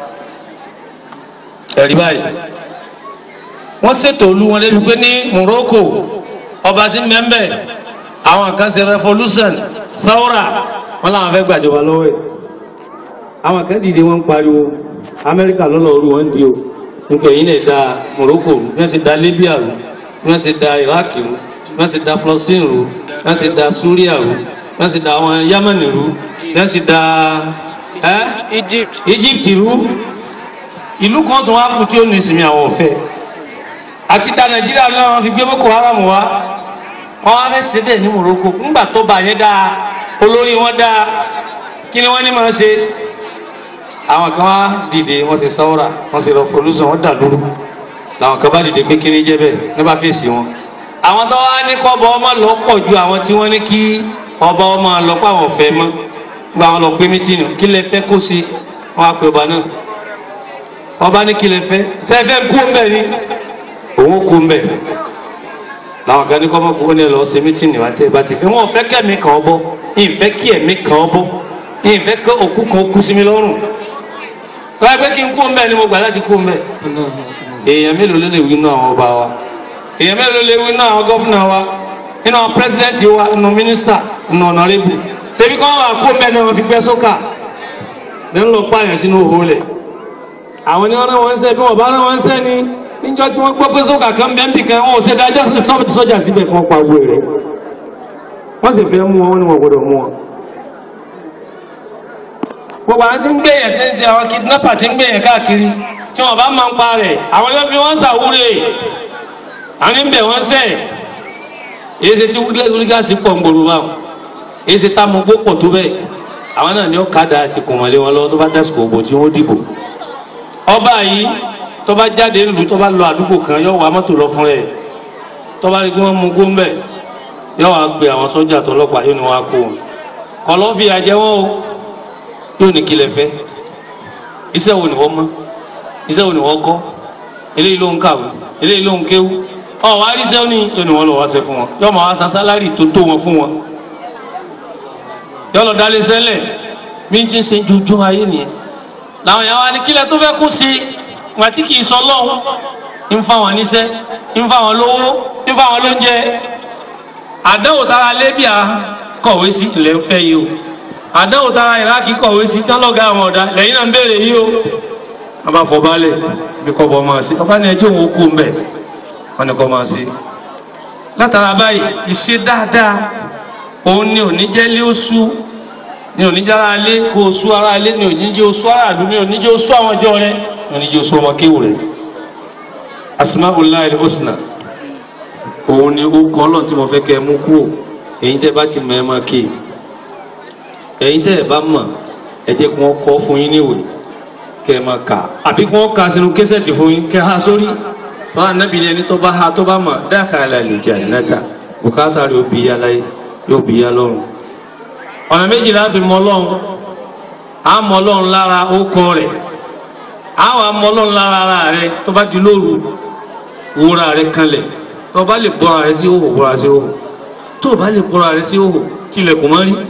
Speaker 4: ẹ̀rí báyìí wọ́n ṣètò olú wọn débi pé ní Morocco ọba tí ń bẹ́ ń bẹ́ àwọn kan ṣe revolution thawra wọn làwọn fẹ́ gbàjọba lọ́wọ́ ẹ̀ àwọn kan dìde wọn ń pariwo Amẹ́ríkà lọ́lọ́ orú wọn ń di o nípa èyí lè da Morocco rú bí wọ́n ṣe da Libya rú bí wọ́n ṣe da Iraq rú bí wọ́n ṣe da Palestine rú bí wọ́n ṣe da Syria rú bí wọ́n ṣe da àwọn Yemen rú bí wọ́n ṣe da ẹ́
Speaker 3: Egypt.
Speaker 4: Egypt rú ìlú kan tó wá kú tí ó ní ìsinmi àwọn ọ̀fẹ́ àti da Nàìjíríà náà wọ́n fi gbé Boko Haram wá wọ́n wá fẹ́ ṣe bẹ́ẹ̀ ní Morocco ńgbà tó bá yẹn dáa olórí wọn dáa kí ni wọ́n ní máa ṣe àwọn kan wá dìde wọ́n ṣe sáwọ́ra wọ́n ṣe lọ folúsọ wọ́n dà lóru làwọn kan bá dìde pé kí ni jẹ́ bẹ́ẹ̀ ní bá fèsì wọn. àwọn tó wá ní kọ́bọ ọmọ lọ pọ̀ ju àwọn tí wọ́n ní kí ọba ọmọ lọ pa àwọn ọ̀fẹ́ mọ́ gba àwọn lọ pé mítìnì kí lẹ fẹ́ kó ṣe wọn á pe ọba náà ọba ní kí lẹ fẹ́ sẹ́fẹ́ kú ń bẹ̀ ni òun kú ń bẹ̀ làwọn kan ní kọ́ mọ́ kó ní ẹ lọ ṣe mítìnì wá tẹ́ ẹ bá ti fẹ́ wọn ò fẹ́ kẹ́mi kàn ọ́ bọ́ ìfẹ́ kí ẹ̀mí kàn ọ́ bọ́ ìfẹ́ kí òkú kan kú sí mi lọ́rùn tọ́wọ́ pé kí n kú ń bẹ̀ ni mo gbà láti kú ń bẹ̀ èèyàn mélòó ló lè wí inú àwọn ọba wa èèyàn mélòó ló lè wí inú àwọn gọ́fúnà wa inú àwọn pírẹsidẹ́ǹtì wa inú mínísítà inú ọ̀nàrẹ́bù ṣebí kọ́ wà kú ń bẹ̀ ni wọ́n fi gbẹ́ sókà ní ń lọ pààyàn sínú òhò lẹ̀ àwọn ni wọ́n rán wọn ń sẹ́ bí wọ́n bá rán wọn ń sẹ́ ni níjọ́ tí wọ́n gbọ́ pé sókà kan bẹ́ẹ̀ nbì kan wọn ò ṣe dájọ́ sọ́ọ̀tì sọ́jà síbẹ̀ kí wọ́n pa owó rẹ̀ wọ́n sì fẹ́ mú wọn wọ́n ní wọn gbọ́dọ̀ mú wọn gbogbo àwọn tí ń gbèyàn tí ń ṣe àwọn kidnapper tí ń gbèyàn káàkiri tí wọn bá máa ń pa rẹ̀ àwọn yóò fi wọn ṣàwúrè àwọn ń bẹ̀ wọ́n sẹ̀ èyí ṣe tí wúlígáàsì pọ̀ ń gbòòrò báwọn èyí ṣe tá mo gbó pọ̀ tó bẹ́ẹ̀ àwọn náà ní ọ̀kadà àti kùmọ̀lé wọn lọ́wọ́ tó bá dásìkò òbò tí wọ́n dìbò ọba yìí tó bá jáde nílùú tó bá lọ àdúgbò kan yóò wá mọ́tò lọ fún ẹ̀ tó bá rí kí wọ́n mú gómẹ̀ yóò wá gbé àwọn sọ́jà tó lọ́pàá yóò ní wọn á kó wọn kọ́ lọ́ fi àjẹ wọn o yóò ní kí lẹ fẹ́ iṣẹ́ wo ni wọ́n mọ̀ iṣẹ́ wo ni wọ́n kọ́ eléyìí ló ń kàwé eléyìí ló ń kéwú ọ wá rí iṣẹ́ ní yóò ní wọ́n lọ wá ṣe fún wọn yóò máa wá san sálárì tó tó wọn fún wọn yóò lọ dálé sẹ́lẹ̀ bí n ti ṣe jújú ayé nìyẹn làwọn yàrá wa ní kílẹ̀ tó fẹ́ kú sí wọn àti kì í sọ lọ́hùn ń fa wọn níṣẹ́ ń fa wọn lówó ń fa wọn lóúnjẹ àdánwò tara lébíà kọ̀wé sí ilẹ̀ ń fẹ́ yìí o àdáwò tara ìrákì kọ̀wé sí tọ́lọ́gá àwọn ọ̀dá lẹ́yìn náà ń béèrè yìí o wọ́n bá fọ balẹ̀ bí kò bọ́ máa sí ọba ní ẹjọ́ òun kú mbẹ̀ wọ́n ní kò máa sí. látara báyìí ìṣe dáadáa òun ni òní jẹ́ lé oṣù ní oníjára alé kó o sú ara alé ní oníjẹ́ o sú ara àlú ní oníjẹ́ o sú àwọn ọjọ́ rẹ ní oníjẹ́ o sú ọmọ kéwù rẹ asmaulahi husna òun ni ó kọ́ ọlọ́run tí mo fẹ́ kẹ́ ẹ mú kúrò èyí tẹ́ bá ti mọ̀ ẹ máa ké ẹ̀yin tẹ́ ẹ bá mọ̀ ẹ jẹ́ kí wọ́n kọ́ fún yín níwèé kẹ́ ẹ máa kà àbí kí wọ́n kà sínú késẹ̀tì fún yín kẹ́ ẹ ha sórí wọn ànábì ni ẹni tó bá ha tó bá mọ̀ dakhala al-jannata bùkátà rẹ̀ yóò bí yá láyé yóò bí yá lọ́run ọ̀nà méjì la fi mọ ọlọ́run á mọ ọlọ́run lára ókọ rẹ̀ á wà mọ ọlọ́run lára ara rẹ̀ tó bá di lóru wúra rẹ̀ kanlẹ̀ tó bá lè bọ́ra rẹ̀ sí òhò bọ́ra sí òhò tó bá lè bọ́ra rẹ̀ sí òhò tilẹ̀kùn mọ́ rí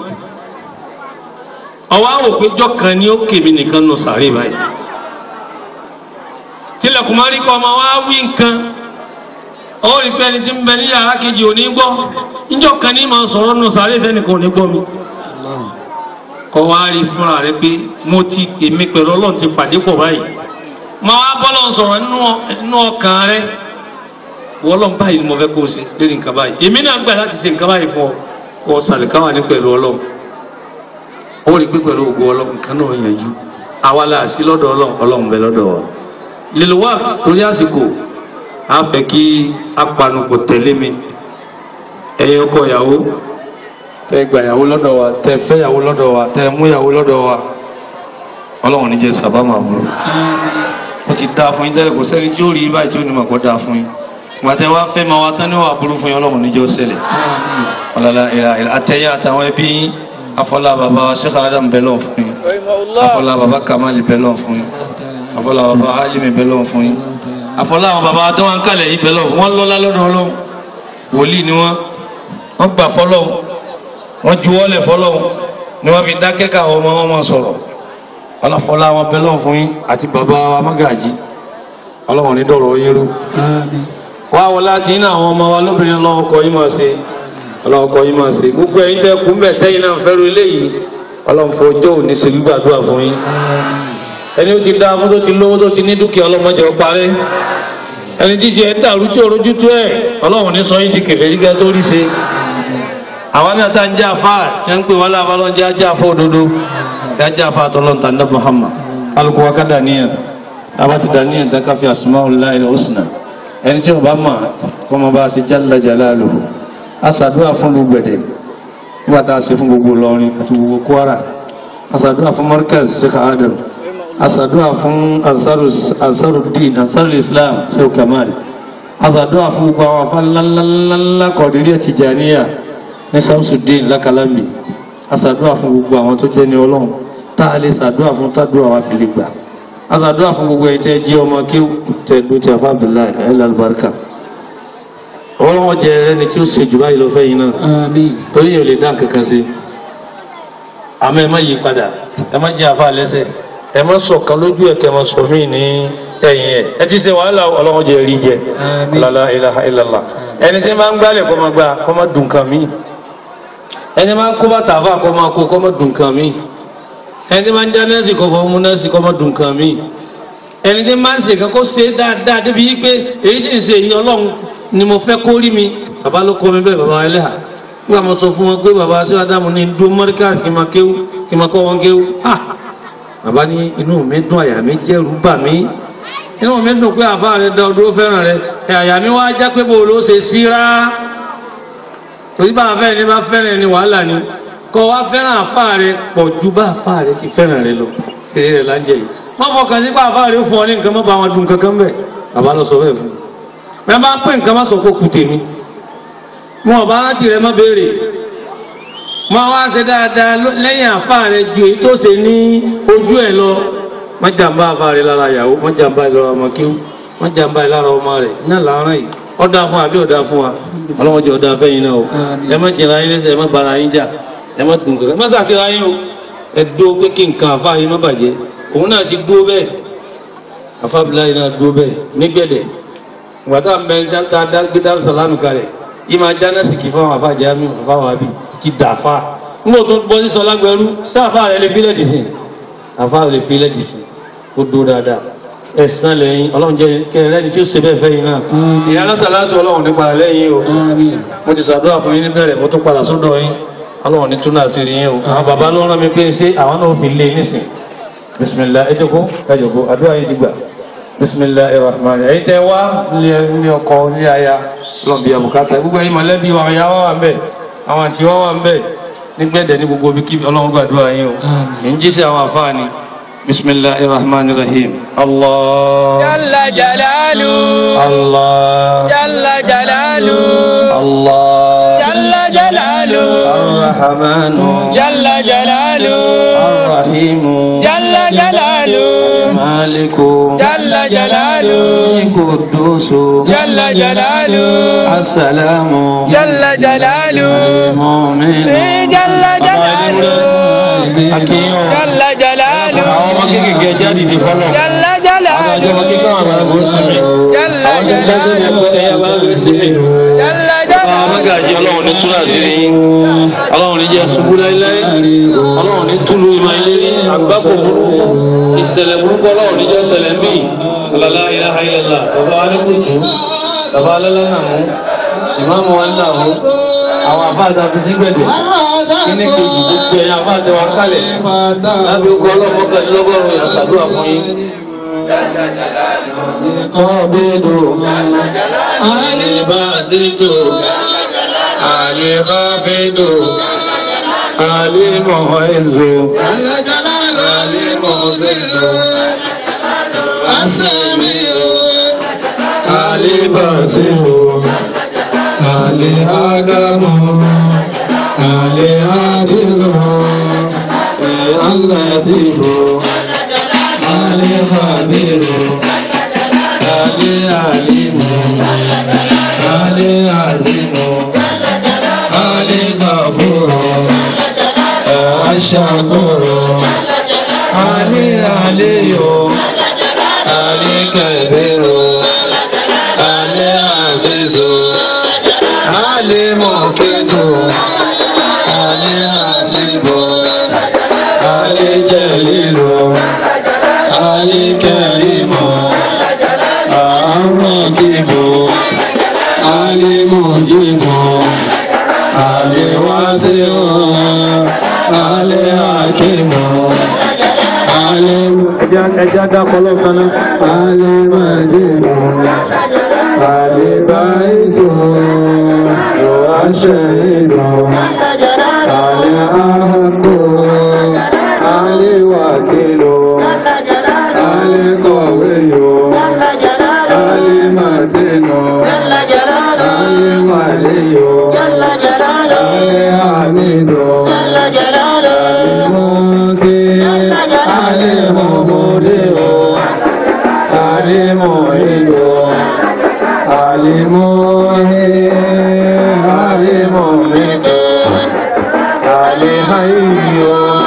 Speaker 4: ọwọ́ àwò péjọ kan ni ó kèmí nìkan nù sàárè báyìí tilẹ̀kùn mọ́ rí kọ́ ọmọ wa wí nǹkan ó rí pé ẹni tí ń bẹ ní yàrá kejì ò ní gbọ́ níjọ́ kan ní máa sọ̀rọ̀ nù sàárè tẹ́nìkan ò ní gbọ́ mi kọ́ wa rí fúnra rẹ pé mo ti èmi pẹ̀lú ọlọ́run ti pàdé pọ̀ báyìí máa wá bọ́lọ̀ sọ̀rọ̀ nínú ọkàn rẹ wọ́lọ́n báyìí ni mo fẹ́ kó o ṣe lórí nǹkan báyìí èmi náà gbà láti ṣe nǹkan báyìí fún ọ kó o sàlìkáwà ní pẹ̀lú ọlọ́run ó rí pé pẹ̀lú ògùn ọlọ́run nǹkan náà yanjú àwa la sí lọ́dọ̀ ọlọ́run ọlọ́run bẹ lọ́dọ̀ wa lílo wáàkì torí àsìkò a fẹ́ kí apanupọ̀ tẹ̀lé mi ẹ̀yin ọkọ ìyàwó tẹ́ gba ìyàwó lọ́dọ̀ wa tẹ́ fẹ́ ìyàwó lọ́dọ̀ wa tẹ́ mú ìyàwó lọ́dọ̀ wa ọlọ́run ní jẹ́ sábàmà mú ó ti dáa fún yín tẹ́lẹ̀ kò sẹ́ni tí ó rí báyìí tí ó ní mà kó dáa fún yín gbàtẹ́ wá fẹ́ máa wá tán ní wàá burú fún yín ọlọ́run níjọ́ ṣẹlẹ̀ ọ̀làlà ìlà ìlà àtẹ̀yẹ àtàwọn ẹbí yín afọlá bàbá Sheikh Adam bẹ́lọ̀ fún yín afọlá bàbá Kamal bẹ́lọ̀ fún yín afọlá bàbá Alimi bẹ́lọ̀ fún yín afọlá àwọn bàbá tó wọn kálẹ̀ yìí bẹ́lọ̀ fún wọn lọ́lá lọ́dọ̀ ọlọ́run wòlíì ni wọn wọn gbà fọlọ́run wọn juwọ́lẹ̀ fọlọ́run ni wọn fi dákẹ́ káwọn ọmọ wọn máa sọ̀rọ̀ ọlọ́fọlá wọn bẹ́lọ̀ fún yín àti bàbá wa Mágàjí ọlọ́run ní dọ̀rọ̀ yín rú wá wọlé àti iná àwọn ọmọ wa lóbìnrin ọlọ́run kọ yín máa ṣe ọlọ́run kọ yín máa ṣe gbogbo ẹ̀yin tẹ́ kú mbẹ̀ tẹ́yìn náà fẹ́rù eléyìí ọlọ́run fọjọ́ òní ṣe gbígbàdúrà fún yín ẹni ó ti dá fún tó ti lówó tó ti ní dúkìá ọlọ́mọdé ọparẹ́ ẹni tí ṣe ẹ̀ dàrú tí òrojú tó ẹ̀ ọlọ́run ní sọ yín di kẹfẹ́ rí gẹ́gẹ́ tó rí ṣe àwọn náà tá ń jẹ́ àfa tí wọ́n ń pè wọ́n láfa lọ́n jẹ́ ajá àfa òdodo jẹ́ ajá àfa àtọ́lọ́ntà ní Muhammad alùpùpù akádà níyàn abati daniel ta kafi asmaullahi husna ẹni tí o bá mọ̀ kọ́ mọ bá a ṣe jalla jalaluhu a ṣàdúrà fún gbogbo ẹ̀dẹ̀ nígbà tá a ṣe fún gbogbo Ìlọrin àti gbogbo Kwara a ṣàdúrà fún Markaz Sheikh Adam a ṣàdúrà fún ansarudin ansarul islam Sheikh Kamal a ṣàdúrà fún gbogbo àwọn afa ńláńláńlá Qadiriyya Tijaniyya ní Shamsuddin Lakalambi a ṣàdúrà fún gbogbo àwọn tó jẹ́ ní Ọlọ́run tá a lè ṣàdúrà fún tádùá wa fi lè gbà asadua fún gbogbo ẹ̀ tẹ́ jẹ́ ọmọ kí tẹ́ dùn tí a fa abdullahi ẹlẹ́lùbáríkà ọlọ́wọ́ jẹ ẹni tí ó ṣe jù báyìí lọ fẹ́ yín náà torí yóò lè dá kankan sí àmọ́ ẹ má yí padà ẹ má jẹ́ àfa lẹ́sẹ̀ ẹ má sọ̀kan lójú ẹ̀ kẹ́ ẹ má sọ mí ní ẹ̀yìn ẹ̀ ẹ ti ṣe wàhálà ọlọ́wọ́ jẹ rí jẹ lálá ilaha illallah ẹni tí máa ń gbálẹ̀ kọ́ máa gbá kọ́ máa dùn kan mí ẹni máa ń kó bàtà àfa kọ́ máa kó kọ́ máa dùn kan mí ẹni máa ń já nẹ́ẹ̀sì kọ́ fọ́ mú nẹ́ẹ̀sì kọ́ mọ́ dùn kan mí ẹni tí máa ń ṣe kan kó ṣe dáadáa débi yí pé èyí sì ń ṣe èyí ọlọ́run ni mo fẹ́ kó rí mi bàbá ló kọ́ mi bẹ́ẹ̀ bàbá ẹlẹ́hà nígbà mo sọ fún wọn pé bàbá aṣọ adamu ní dúró mọ́ríkà kí n máa kéwú kí n máa kọ́ wọn kéwú ah bàbá ní inú mi dùn àyà mi jẹ́ rúbà mi inú mi dùn pé àfa rẹ dá ọdún fẹ́ràn rẹ àyà mi wá já pé bò ló ṣe síra torí bá a fẹ́ ni bá fẹ́ràn ni wàhálà ni kọ wá fẹ́ràn àfa rẹ pọ̀ ju bá àfa rẹ ti fẹ́ràn rẹ lọ fèrè rẹ lájẹ yìí wọ́n fọkàn sí pé àfa rẹ fún ọ ní nǹkan má bá wọn dùn kankan bẹ́ẹ̀ bàbá lọ sọ bẹ́ẹ̀ fún un bẹ́ẹ̀ bá pè nǹkan má sọ pé kù tèmi wọn ò bá rántí rẹ má béèrè wọn wá ṣe dáadáa lẹ́yìn àfa rẹ ju èyí tó ṣe ní ojú ẹ̀ lọ wọ́n jàǹbá àfa rẹ lára ìyàwó wọ́n jàǹbá ẹ̀ lára ọmọ kíw wọ́n jàǹbá ẹ̀ lára ọmọ rẹ̀ náà làárọ̀ yìí ọ̀dà fún wa àbí ọ̀dà fún wa ọlọ́wọ́n jẹ́ ọ̀dà fẹ́yìn náà o ẹ má jẹ̀ra yín lẹ́sẹ̀ ẹ má bara yín jà ẹ má dùn kankan má ṣàfihàn yín o ẹ dúró pé kí nǹkan àfa yín má bàjẹ́ òun náà ti dúró bẹ́ẹ̀ àfa Abdullahi náà dúró bẹ́ẹ̀ nígbẹ̀dẹ̀ gbàtà mbẹ ta gbé Daaru Salaam kalẹ̀ yìí máa dáná sìkì fún àwọn àfa Jamiu àfa wàbí ti dà fa n kò tó bọ́ sí sọlá gbẹrú sí àfa rẹ lè filẹ̀ dì sí àfa rẹ lè filẹ̀ dì sí kó dó dáadáa ẹ̀sán lẹ́yìn ọlọ́run jẹ́ kẹrẹ́ ní tí ó ṣe bẹ́ẹ̀ fẹ́ yìí náà ìyá alásàlátù ọlọ́run ní padà lẹ́yìn o mo ti ṣàdúrà fún yín níbẹ̀rẹ̀ mo tún padà sọ́dọ̀ yín ọlọ́run ní túnà sí rí yín o àwọn bàbá ló rán mi pé ṣé àwọn náà fi lé nísìn bisimilah ẹ jókòó ẹ jókòó àdúrà yín ti gbà bisimilah irrahman ẹ̀yin tẹ́ wá ní ọkọ ní aya lọ́nbi àbùkátà gbogbo ẹ̀yin mọ̀lẹ́bí wa ọ̀yà wa wà ń bẹ̀ àwọn àti wọn wà ń bẹ̀ nígbẹ̀dẹ̀ ní gbogbo bíkí ọlọ́run gbàdúrà yín o ń jí sí àwọn àfáàní bisimilah irrahman irrahim allah
Speaker 3: Jalla jalalu.
Speaker 4: allah
Speaker 3: Jalla jalalu.
Speaker 4: allah
Speaker 3: Jalla jalalu.
Speaker 4: الرحمن
Speaker 3: Jalla jalalu.
Speaker 4: الرحيم
Speaker 3: Jalla jalalu.
Speaker 4: مالك
Speaker 3: Jalla jalalu.
Speaker 4: قدوس
Speaker 3: Jalla jalalu.
Speaker 4: السلام
Speaker 3: Jalla jalalu.
Speaker 4: المؤمن
Speaker 3: Eh, Jalla jalalu.
Speaker 4: Akínyàn.
Speaker 3: Jalla jalalu.
Speaker 4: àwọn ọmọ kéékèèké ṣe àdìdì fọlọ
Speaker 3: Jalla
Speaker 4: àwọn àjọ
Speaker 3: jalalu.
Speaker 4: ọmọ kéékèèké àwọn àgbàlagbà ń sinmi
Speaker 3: Jalla
Speaker 4: àwọn tó ń gbẹ́sẹ̀ ní
Speaker 3: jalalu.
Speaker 4: ẹ̀kọ́ tẹ́yà bá ń sinmi
Speaker 3: Jalla
Speaker 4: àwọn
Speaker 3: jalalu.
Speaker 4: amágàjì ọlọ́run ní túnra sí i ọlọ́run ní jẹ́ ṣubú láíláí ọlọ́run ní túlù ìmọ̀ ilé àgbákò burúkú ìṣẹ̀lẹ̀ burúkú ọlọ́run ní jẹ́ ṣẹlẹ̀ ń bì ọ̀làlá ilaha illallah bàbá wa ní kùtù bàbá alẹ́lá náà mú ìmáàmù wa náà mú àwọn àbáàdà fi sí gbẹ̀dẹ̀ kíní kejì gbogbo ẹ̀yà àbáàdà wa kálẹ̀ lábẹ́ okọ̀ ọlọ́mọkànlélọ́gọ́rùn-ún ìyàsàdúrà fún yín. Alibasitu, alifafidu, alimuhizu, alimuzilu, asemiu, alibasiru, alihakamu, alihadilu, alatifu, alifabiru, alialimu. Ali Azimu Ali Gafuru Ashakuru Ali Aliyu Ali Kabiru Ali Azizu Ali Mukidu Ali Azibu Ali Jalilu Ali Karimu Arakibu Ali Mujibu Ali Wasiu Ali Hakimu Ali Ẹja dákọ̀ lọ́kànnà Ali Majibu Ali Baisu Yuashidu Ali Ahaku Ali Wakilu Ali Qawiyu Ali Matinu Ali Waliyu Ali Hamidu Ali Musi Ali Mumudiu Ali Muhidu Ali Muhi Ali Mumitu Ali Hayyu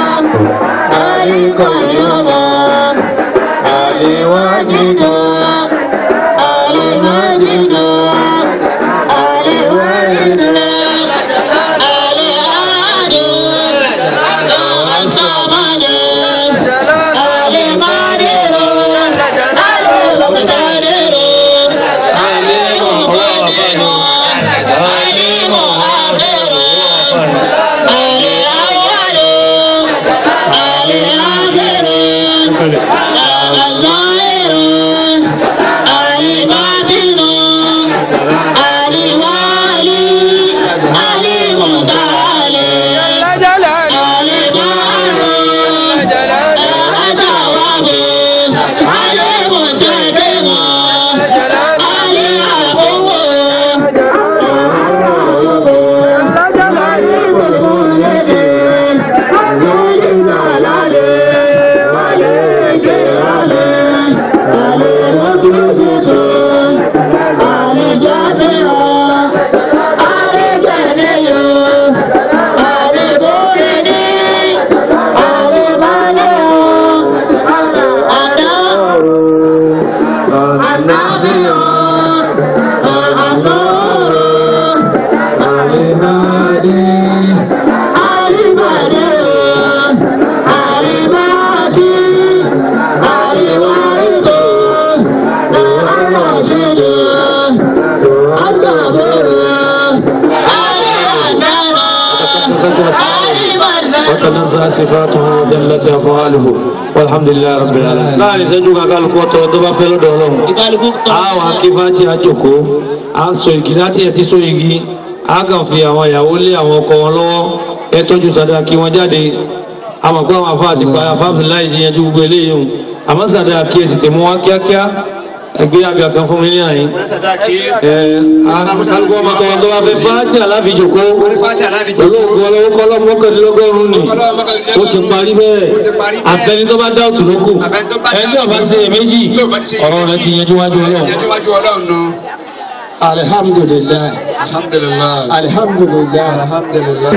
Speaker 2: وتنزه صفاته وجلت افعاله والحمد لله رب العالمين láàrin ìṣẹ́jú kankan lóko tó tó bá fẹ́ lọ́dọ̀ ọlọ́run
Speaker 1: ìkàlùkù
Speaker 2: àwọn akífàtì àjòkó à ń sọ igi láti ẹ̀ tí sọ igi a kàn fi àwọn ìyàwó lé àwọn ọkọ wọn lọ́wọ́ ẹ tọ́jú sàdá kí wọ́n jáde àmọ́ pé àwọn afá àti pàrọ̀ afáàfin láì ti yanjú gbogbo eléyìí o àmọ́ sàdá kí ẹ sì tẹ̀ mú wá kíákíá ẹgbẹ́ àgbà kan fún mi ní àyín ẹ alùpùpù ọmọ kan tó bá fẹ́ fáàtì alábìjòkó olóògùn ọlọ́wọ́ kọ́ lọ́mọkànlélọ́gọ́rùn-ún ni ó ti parí bẹ́ẹ̀ àfẹni tó bá dá òtún ló kù ẹni tó bá ṣe èméjì ọ̀rọ̀ rẹ ti yanjú wájú ọlọ́run.
Speaker 5: alhamdulilayi
Speaker 6: Alhamdulillah.
Speaker 5: alhamdulilayi
Speaker 6: Alhamdulillah.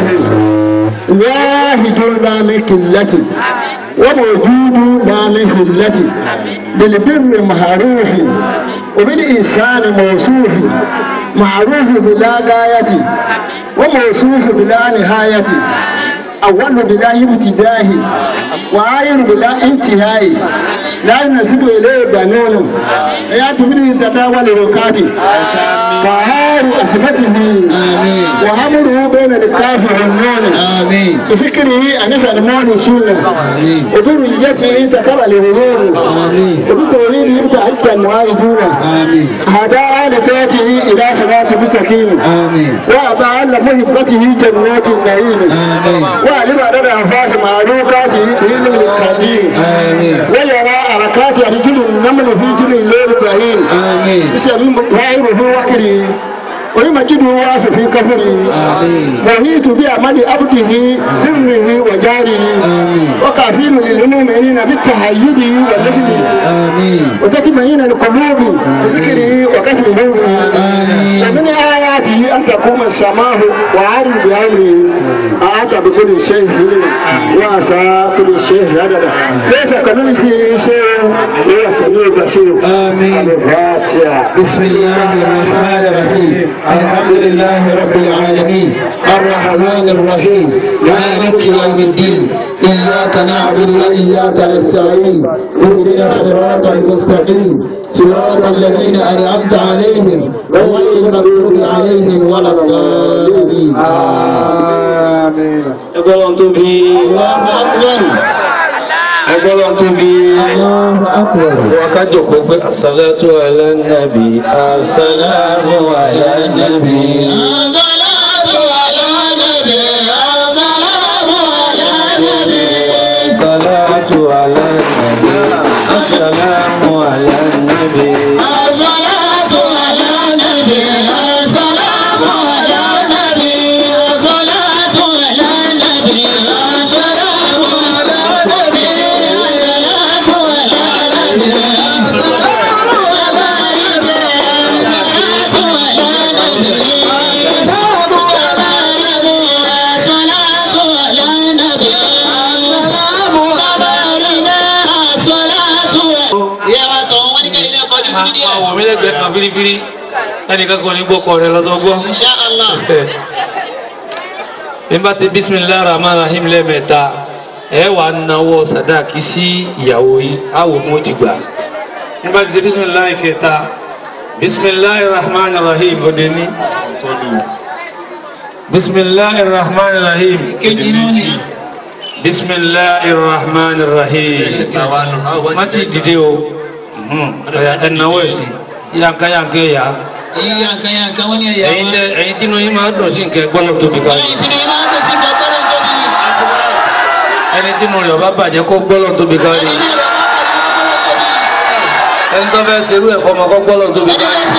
Speaker 5: واحد لا من قلة وموجود لا من قلة بالبر معروف وبالإنسان موصوف معروف بلا غاية وموصوف بلا نهاية أول بلا ابتداء وآخر بلا انتهاء لا ينسب إليه بنون يأتي به تداول ركاته فهار أسمته وأمره بين الكاف والنون
Speaker 6: Amin.
Speaker 5: بفكره أنس المال سنة وذريته سكر لغرور وبتوحيده ابتعدت المعاهدون هدى آلته إلى صراط مستقيم
Speaker 6: Amin.
Speaker 5: وأبى على محبته جنات النعيم وعلم عدد أنفاس معلوقاته دين القديم ويرى حركات رجل النمل في جل الليل البعيد
Speaker 6: Amin.
Speaker 5: يسلم فاعل في وكره ويمجده واس في كفره وهيت بعمل عبده سره وجاره وكافين للمؤمنين بالتهيد والنسل
Speaker 6: Amin.
Speaker 5: وتطمئن القلوب بذكره وكسب نوره ومن آياته أن تقوم السماء وعارف بأمره أعطى بكل شيء وعسى كل شيء عددا ليس كمثله شيء وهو السميع البصير
Speaker 6: آمين.
Speaker 5: الفاتحة
Speaker 6: بسم الله الرحمن الرحيم الحمد لله رب العالمين الرحمن الرحيم مالك يوم الدين إياك نعبد وإياك نستعين اهدنا الصراط المستقيم صراط الذين أنعمت عليهم غير المغضوب عليهم ولا الضالين آمين
Speaker 2: ẹgbẹ́ wọn tó bí ẹgbẹ́ wọn tó bí
Speaker 6: الله أكبر
Speaker 2: wọ́n ká jòkó pé àsàlátù ala nabi àsàlámù ala nabi. àsàlátù ala nabi àsàlámù ala nabi. àwọn ọmọ mi lẹ́gbẹ̀ẹ́ kan fírífírí ẹnìkan kan ní gbọ́kọ̀ rẹ̀ lọ́tọ́ gbọ́. nígbà tí bisimilahi rahman rahim lẹ́mẹ̀ta ẹ wà náwó sadaki sí ìyàwó yìí àwò mú ti gbà. nígbà tí bisimilahi kẹta bisimilahi rahman rahim òde ní. bisimilahi rahman rahim bisimilahi rahman rahim má ti dìde o ọ̀yà ẹ̀náwó ẹ̀sìn yanka yanka ẹ̀yà
Speaker 1: Yanka yanka wani ya
Speaker 2: ẹ̀yin tẹ ẹ̀yin tí inú yín máa dùn sí nǹkan gbọ́dọ̀ tóbi ká
Speaker 1: Wani tí ni ma ń tẹ̀sí ka gbọ́dọ̀ tóbi.
Speaker 2: ẹni tí inú rẹ̀ bá bàjẹ́ kó gbọ́dọ̀ tóbi ká rí ẹni tó fẹ́ serú ẹ̀ fọmọ kó gbọ́dọ̀ tóbi ká rí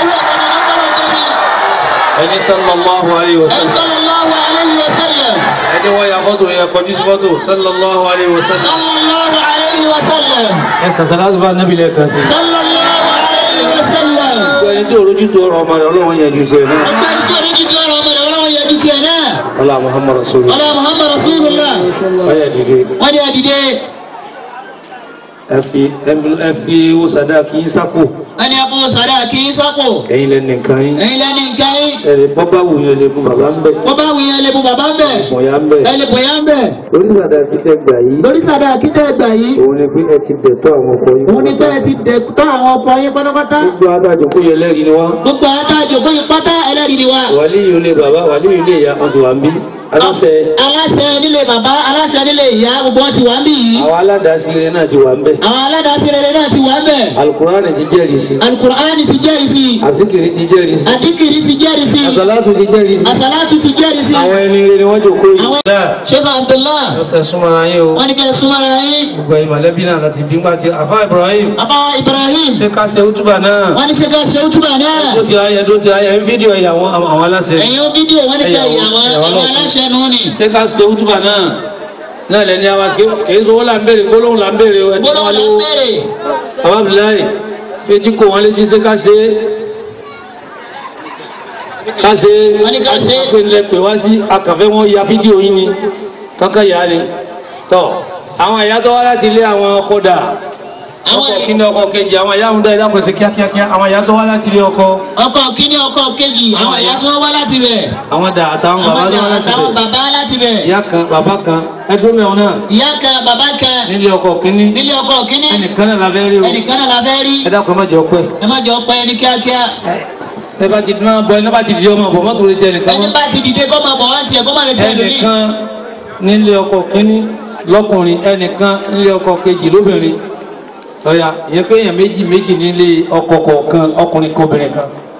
Speaker 2: ẹni sallallahu alayhi wa sallam
Speaker 1: Sallallahu alayhi wa sallam.
Speaker 2: ẹni wọ́n ya fọ́tò yẹn kọjú sí fọ́tò sallallahu alayhi wa sallam
Speaker 1: Sallallahu alayhi wa sallam.
Speaker 2: ẹ sàṣàlá tó bá nábì lẹ́ẹ̀kan sí
Speaker 1: Sallallahu alayhi wa sallam.
Speaker 2: ẹni tí olójú tó ọrọ̀ ọmọ rẹ̀ ọlọ́run yẹn ju sí ẹ náà
Speaker 1: Ọgbà tí sọ̀rọ̀ ojú tí ọ̀rọ̀ ọmọ rẹ̀ ọlọ́run yẹ ju tiẹ̀ náà.
Speaker 2: ọlá muhammad rasulullah
Speaker 1: Ọlá Muhammad Rasulullah.
Speaker 2: ọyẹ dìde
Speaker 1: Wọ́n ní àdìdé.
Speaker 4: ẹ fi ẹ fi owó sàdá kí n sápò
Speaker 1: ẹni ẹkún sàdá kì í sápò
Speaker 4: ẹ̀yin lẹ́nu nìkan yín
Speaker 1: ẹ̀yin lẹ́ni nǹkan yín
Speaker 4: ẹ̀rẹ̀ bọ́bá wù yẹn lè fún bàbá ń bẹ̀
Speaker 1: wọ́n bá wù yẹn lè bu bàbá ń bẹ̀
Speaker 4: mọ̀yá ń bẹ̀
Speaker 1: ẹ lè bòyá ń bẹ̀
Speaker 4: orí sàdá kí tẹ́ gbà yìí
Speaker 1: lórí sàdá kí tẹ́ gbà yìí
Speaker 4: òun ni pé ẹ ti bẹ̀ tó àwọn ọkọ yín
Speaker 1: òun ni tẹ́ ẹ ti dẹ̀ tọ́ àwọn ọkọ yín pátápátá
Speaker 4: gbogbo adájọ́ kó yẹ lẹ́rìí ni wá
Speaker 1: gbogbo àtàjò kó yín pátá ẹlẹ́rìí ni wa
Speaker 4: wàlí yìí ó lé bàbá wàlí yìí lé ìyá wọn ti wà ń bí aláṣẹ
Speaker 1: aláṣẹ nílé bàbá aláṣẹ nílé ìyá gbogbo wọn ti wà ń bì yìí
Speaker 4: àwọn aládàásí rẹ náà ti wà ń bẹ̀
Speaker 1: àwọn aládàásí rere náà ti wà ń bẹ̀
Speaker 4: alukurani ti jẹ́rìí sí
Speaker 1: alukur'ani ti jẹ́rìí sí
Speaker 4: àsìkiri ti jẹ́rìí sí
Speaker 1: adikiri ti jẹ́rìí sí
Speaker 4: àsàlátù ti jẹ́rìí sí
Speaker 1: asalatu ti jẹ́rìí sí
Speaker 4: àwọn ẹni rere ni wọ́n jòkó yìí.
Speaker 1: àwọn
Speaker 4: náà
Speaker 1: sheikh abdullah
Speaker 4: lọ́sẹ̀ súnmọ́ra yín o
Speaker 1: wọ́n ní kẹ́ ẹ súnmọ́ ara yín
Speaker 4: gbogbo ẹ̀yin mọ̀lẹ́bí náà láti bí ńgbà tí àfa Ibrahim
Speaker 1: bàbá ibrahim
Speaker 4: ṣe ká ṣe útúbà náà
Speaker 1: wọ́n ní ṣe ká ṣe útúbà náà
Speaker 4: tó ti ayẹ tó ti ayẹ ń fídíò ẹ̀yà àwọn àwọn aláṣẹ
Speaker 1: ẹ̀yin fídíò wọ́n ní kẹ́
Speaker 4: Ẹ̀yàwó-
Speaker 1: ìyàwó
Speaker 4: ẹ̀yàwó
Speaker 1: àwọn
Speaker 4: náà.
Speaker 1: aláṣẹ nù ní
Speaker 4: ṣe ká ṣe útúbà náà náà lẹni àwa kì í sọ là ń béèrè gbólóhùn là ń béèrè o ẹni
Speaker 1: gbọ́dọ̀
Speaker 4: wọn
Speaker 1: lọ
Speaker 4: ló
Speaker 1: bẹ̀rẹ̀
Speaker 4: àwọn abdullahi fetí kò wọn létí ṣe ká ṣe ká ṣe
Speaker 1: Wọ́n ní ká ṣe.
Speaker 4: pé nílẹ̀ pè wá sí akàfẹ́ wọn ya fídíò yín ni kankan yà á ni tọ́ àwọn ìyá tó wá láti ilé àwọn kódà
Speaker 1: Àwọn
Speaker 4: ọkọ̀ kíní ọkọ̀ kejì àwọn ìyá ń dá ẹ̀dá pèsè kíákíákíá àwọn ìyá tó wá láti ilé ọkọ
Speaker 1: ọkọ kíní ọkọ kejì àwọn ìyá tí wọ́n wá láti bẹ̀
Speaker 4: àwọn dà àtàwọn bàbá
Speaker 1: àwọn
Speaker 4: tó wá láti
Speaker 1: àtàwọn
Speaker 4: bẹ̀
Speaker 1: bàbá láti bẹ̀
Speaker 4: ìyá kan bàbá kan ẹdún mẹ́wọ̀n náà
Speaker 1: ìyá kan bàbá kan
Speaker 4: nílé ọkọ̀ kíní
Speaker 1: nílé ọkọ kíní
Speaker 4: ẹnìkan náà la fẹ́ rí o
Speaker 1: ẹnìkan náà la fẹ́ rí
Speaker 4: ẹ dákun ẹ má jẹ́ ọpẹ́
Speaker 1: ẹ má jọ pẹ́ ní kíákíá
Speaker 4: ẹ bá ti máa bọ ẹ náà bá ti di ọmọ bọ̀ mọ́tò lè jẹ ẹnìkan
Speaker 1: ẹni
Speaker 4: mọ́.
Speaker 1: bá ti dìde kọ́ máa bọ̀ wá tiẹ̀ kọ́ máa retí ẹlòmíì
Speaker 4: ẹnìkan nílé ọkọ kínní lọ́kùnrin ẹnìkan nílé ọkọ kejì lóbìnrin ọ̀yà ìyẹn pé èèyàn méjì méjì nílé ọkọ kọ̀ọ̀kan ọkùnrin kan obìnrin kan